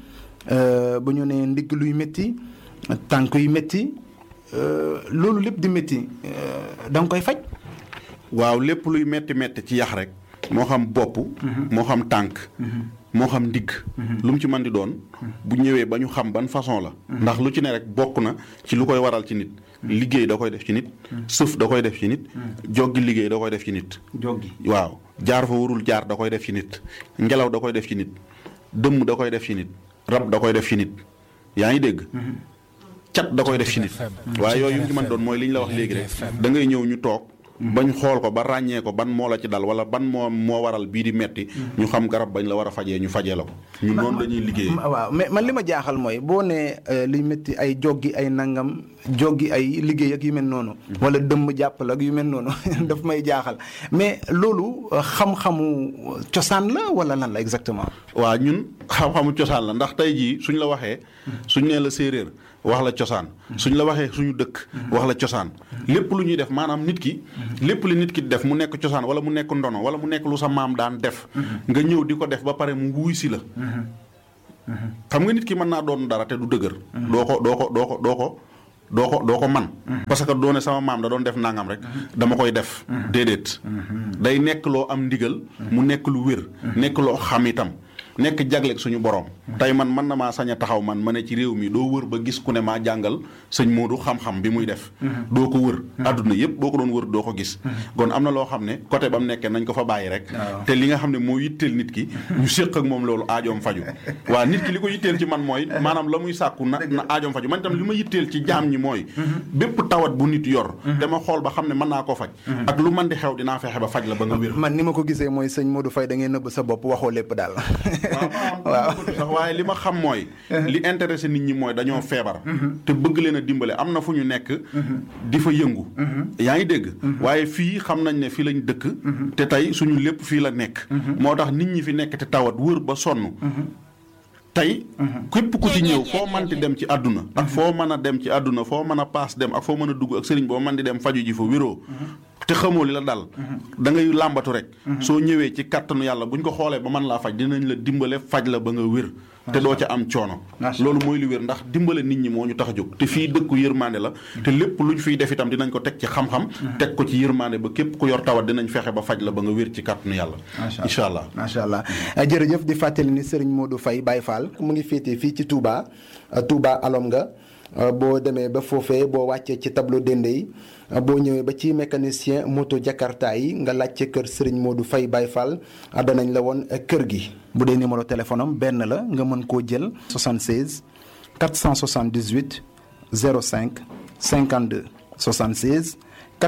bu ñu nee ndigg luy métti tànk yu métti loolu lépp di métti da nga koy faj. waaw lépp luy metti metti ci yax rek moo xam bopp moo xam tànk moo xam ndigg lu mu ci mën di doon bu ñëwee ba ñu xam ban façon la ndax lu ci ne rek bokk na ci lu koy waral ci nit liggéey da koy def ci nit sëf da koy def ci nit joggi liggéey da koy def ci nit joggi waaw jaar fa warul jaar da koy def ci nit ngelaw da koy def ci nit dëmm da koy def ci nit rab da koy def ci nit yaa ngi dégg cat da koy def ci nit waaye yooyu yu mu ci mën doon mooy li ñu la wax léegi rek da ngay ñëw ñu toog bañ xool ko ba ràññee ko ban moo la ci dal wala ban moo moo waral bii di metti ñu xam garab bañ la war a fajee ñu fajee la ko ñun noonu la ñuy liggéeyee waaw mais man li ma jaaxal mooy boo nee luy métti ay joggi ay nangam joggi ay liggéey ak yu mel noonu wala dëmm jàppal ak yu mel noonu daf may jaaxal mais loolu xam-xamu cosaan la wala lan la exactement waaw ñun xam-xamu cosaan la ndax tey jii suñ la waxee suñ nee la séeréer wax la cosaan suñ la waxee suñu dëkk wax la cosaan lépp lu ñuy def maanaam nit ki lépp li nit ki def mu nekk cosaan wala mu nekk ndono wala mu nekk lu sa maam daan def nga ñëw di ko def ba pare mu wuy si la xam nga nit ki mën naa doon dara te du dëgër doo ko doo ko doo ko doo ko doo ko doo ko man parce que doone sama maam da doon def nangam rek dama koy def déedéet day nekk loo am ndigal mu nekk lu wér nekk loo xam itam nekk jagleeg suñu borom tey man mën na maa sañ a taxaw man ma ne ci réew mi doo wër ba gis ku ne maa jàngal sëñ Modou xam-xam bi muy def doo ko wër adduna yëpp boo ko doon wër doo ko gis kon am na loo xam ne côté ba mu nekkee nañ ko fa bàyyi rek te li nga xam ne moo yitteel nit ki ñu séq ak moom loolu aajoom faju waa nit ki li ko yitteel ci man mooy maanaam la muy sàkku na na aajoom faju man itam li ma yitteel ci jaam ñi mooy bépp tawat bu nit yor dama xool ba xam ne mën naa koo faj ak lu man di xew dinaa fexe ba faj la ba nga wér man ni ma ko gisee mooy sëñ Modou Faye da ngay nëbb sa bopp waxoo lépp daal waaw sax waaye li ma xam mooy li intéressé nit ñi mooy dañoo feebar te bëgg leen a dimbale am na fu ñu nekk di fa yëngu yaa ngi dégg waaye fii xam nañ ne fii lañ dëkk te tey suñu lépp fii la nekk moo tax nit ñi fi nekk te tawat wër ba sonn tey képp ku ci ñëw foo manti dem ci àdduna ak foo mën a dem ci àdduna foo mën a paas dem ak foo mën a dugg ak sëriñ boo mën di dem faju ji fa wéroo te xamoo li la dal da ngay làmbatu rek soo ñëwee ci kàttanu yàlla buñ ko xoolee ba mën laa faj dinañ la dimbale faj la ba nga wér te doo ca am coono loolu mooy li wér ndax dimbale nit ñi moo ñu tax a jóg te fii dëkku yërmande la te lépp luñ fiy def itam dinañ ko teg ci xam-xam teg ko ci yërmande ba képp ku yor tawat dinañ fexe ba faj la ba nga wér ci kàttanu yàlla incha allah macha allah jërëjëf di fàttali ni Serigne Modou Faye Baye Fall mu ngi féetee fii ci Touba Touba alom nga boo demee ba foofee boo wàccee ci tableau dende yi boo ñëwee ba ci mécanicien moto Jakarta yi nga laajte kër Serigne Modou Faye Baye Fall danañ la woon kër gi. bu dee numéro téléphone am benn la nga mën koo jël. 76 478 05 52 76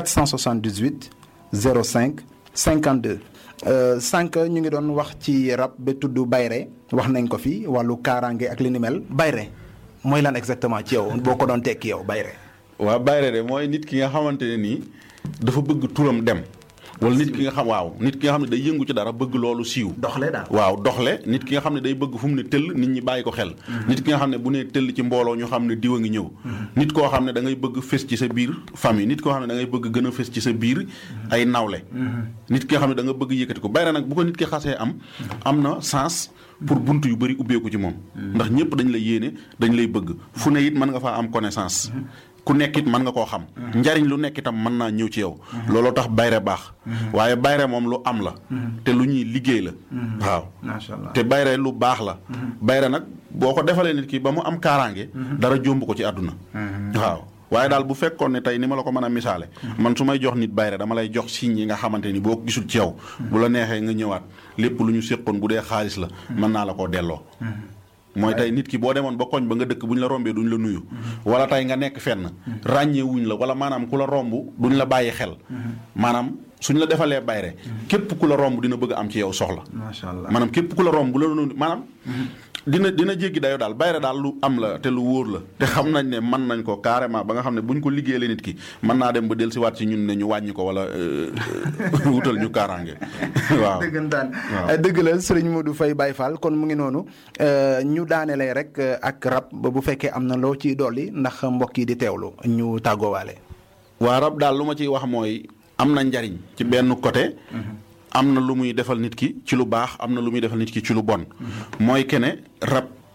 478 05 52. sànq ñu ngi doon wax ci rab ba tudd bayre wax nañ ko fi wàllu kaaraange ak li ni mel bayre mooy lan exactement ci yow boo ko doon tekki yow bayre waaw bayre de mooy nit ki nga xamante ne nii dafa bëgg turam dem wala nit ki nga xam waaw nit ki nga xam ne day yëngu ci dara bëgg loolu siiw doxle daal waaw doxle nit ki nga xam ne day bëgg fu mu ne tëll nit ñi bàyyi ko xel nit ki nga xam ne bu ne tëll ci mbooloo ñu xam ne diw a ngi ñëw nit koo xam ne da ngay bëgg fës ci sa biir famille nit koo xam ne da ngay bëgg gën a fës ci sa biir ay nawle nit ki nga xam ne da nga bëgg yëkkati ko bayre nag bu ko nit ki xasee am am na sens pour bunt yu bëri ubbeeku ci moom ndax ñëpp dañ lay yéene dañ lay bëgg fu ne it mën nga faa am connaissance ku nekk it mën nga koo xam njariñ lu nekk itam mën naa ñëw ci yow looloo tax bayre baax waaye bayre moom lu am la te lu ñuy liggéey la waaw macha allah te bayre lu baax la bayre nag boo ko defalee nit ki ba mu am kaaraange dara jomb ko ci àdduna waaw waaye daal bu fekkoon ne tey ni ma la ko mën a misaale man su may jox nit bayre dama lay jox signes yi nga xamante ni boo ko gisul ci yow bu la neexee nga ñëwaat lépp lu ñu séqoon bu dee xaalis la mën naa la koo delloo mooy tey nit ki boo demoon ba koñ ba nga dëkk bu ñu la rombee duñ la nuyu wala tey nga nekk fenn ràññee wuñ la wala maanaam ku la romb duñ la bàyyi xel maanaam suñ la defalee bayre képp ku la romb dina bëgg am ci yow soxla macha allah maanaam képp ku la romb bu la nuyu maanaam dina dina jéggi dayo daal bayre daal lu am la te lu wóor la te xam nañ ne mën nañ ko carrément ba nga xam ne buñ ko liggéeyee nit ki mën naa dem ba del si waat ci ñun ne ñu wàññi ko wala wutal ñu kaaraange waaw dëggantaan dëgg la sëriñ Modou Faye Baye Fall kon mu ngi noonu ñu daanelee rek ak rab ba bu fekkee am na loo ciy dolli ndax mbokk yi di teewlu ñu tàggoowaale waa rab daal lu ma ciy wax mooy am na njariñ ci benn côté am na lu muy defal nit ki ci lu baax am na lu muy defal nit ki ci lu bon mooy kene rab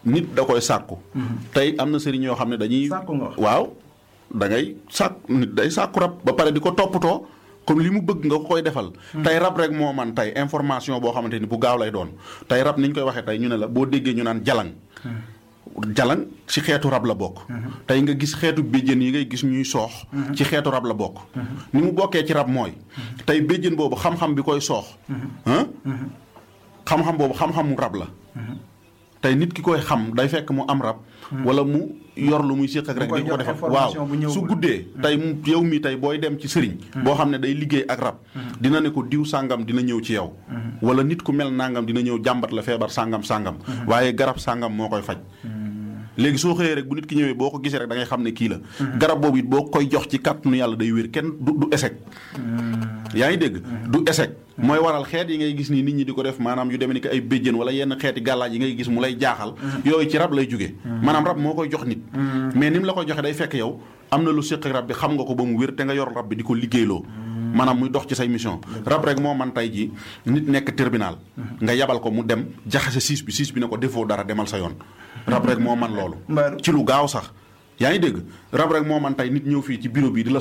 nit da koy sàkku tey am na sëriñ yoo xam ne dañuy Sàkku nga wax. waaw da ngay sàkk nit day sàkku rab ba pare di ko toppatoo comme li mu bëgg nga ko koy defal tey rab rek moo man tey information boo xamante ni bu gaaw lay doon tey rab ni ñu koy waxee tey ñu ne la boo déggee ñu naan jalang jalang ci xeetu rab la bokk tey nga gis xeetu béjjén yi ngay gis ñuy soox ci xeetu rab la bokk ni mu bokkee ci rab mooy tey béjjén boobu xam-xam bi koy soox ah xam-xam boobu xam-xamu rab la tey nit ki koy xam day fekk mu am rab wala mu yor lu muy séq ak rek koy di ko jox defal information bu waaw ñëwul. su guddee tey mu yow mi tey booy dem ci sëriñ boo xam ne day liggéey ak rab dina ne ko diw sàngam dina ñëw ci yow wala nit ku mel nangam dina ñëw jàmbat la feebar sàngam sàngam waaye garab sàngam moo koy faj léegi soo xëyee rek bu nit ki ñëwee boo ko gisee rek da ngay xam ne kii la garab boobu it boo koy jox ci kàttanu yàlla day wér kenn du du échec yaa ngi dégg du échec mooy waral xeet yi ngay gis nii nit ñi di ko def maanaam yu demee ni ko ay béjjén wala yenn xeeti gàllaaj yi ngay gis mu lay jaaxal yooyu ci rab lay jóge maanaam rab moo koy jox nit mais ni mu la koy joxe day fekk yow am na lu séq ak rab bi xam nga ko ba mu wér te nga yor rab bi di ko liggéeyloo maanaam muy dox ci say mission rab rek moo man tey ji nit nekk tribunal nga yabal ko mu dem jaxase siis bi siis bi ne ko defoo dara demal sa yoon rab rek moo man loolu Mbaaru. ci lu gaaw sax yaa ngi dégg rab rek moo man tey nit ñëw fii ci bureau bi di la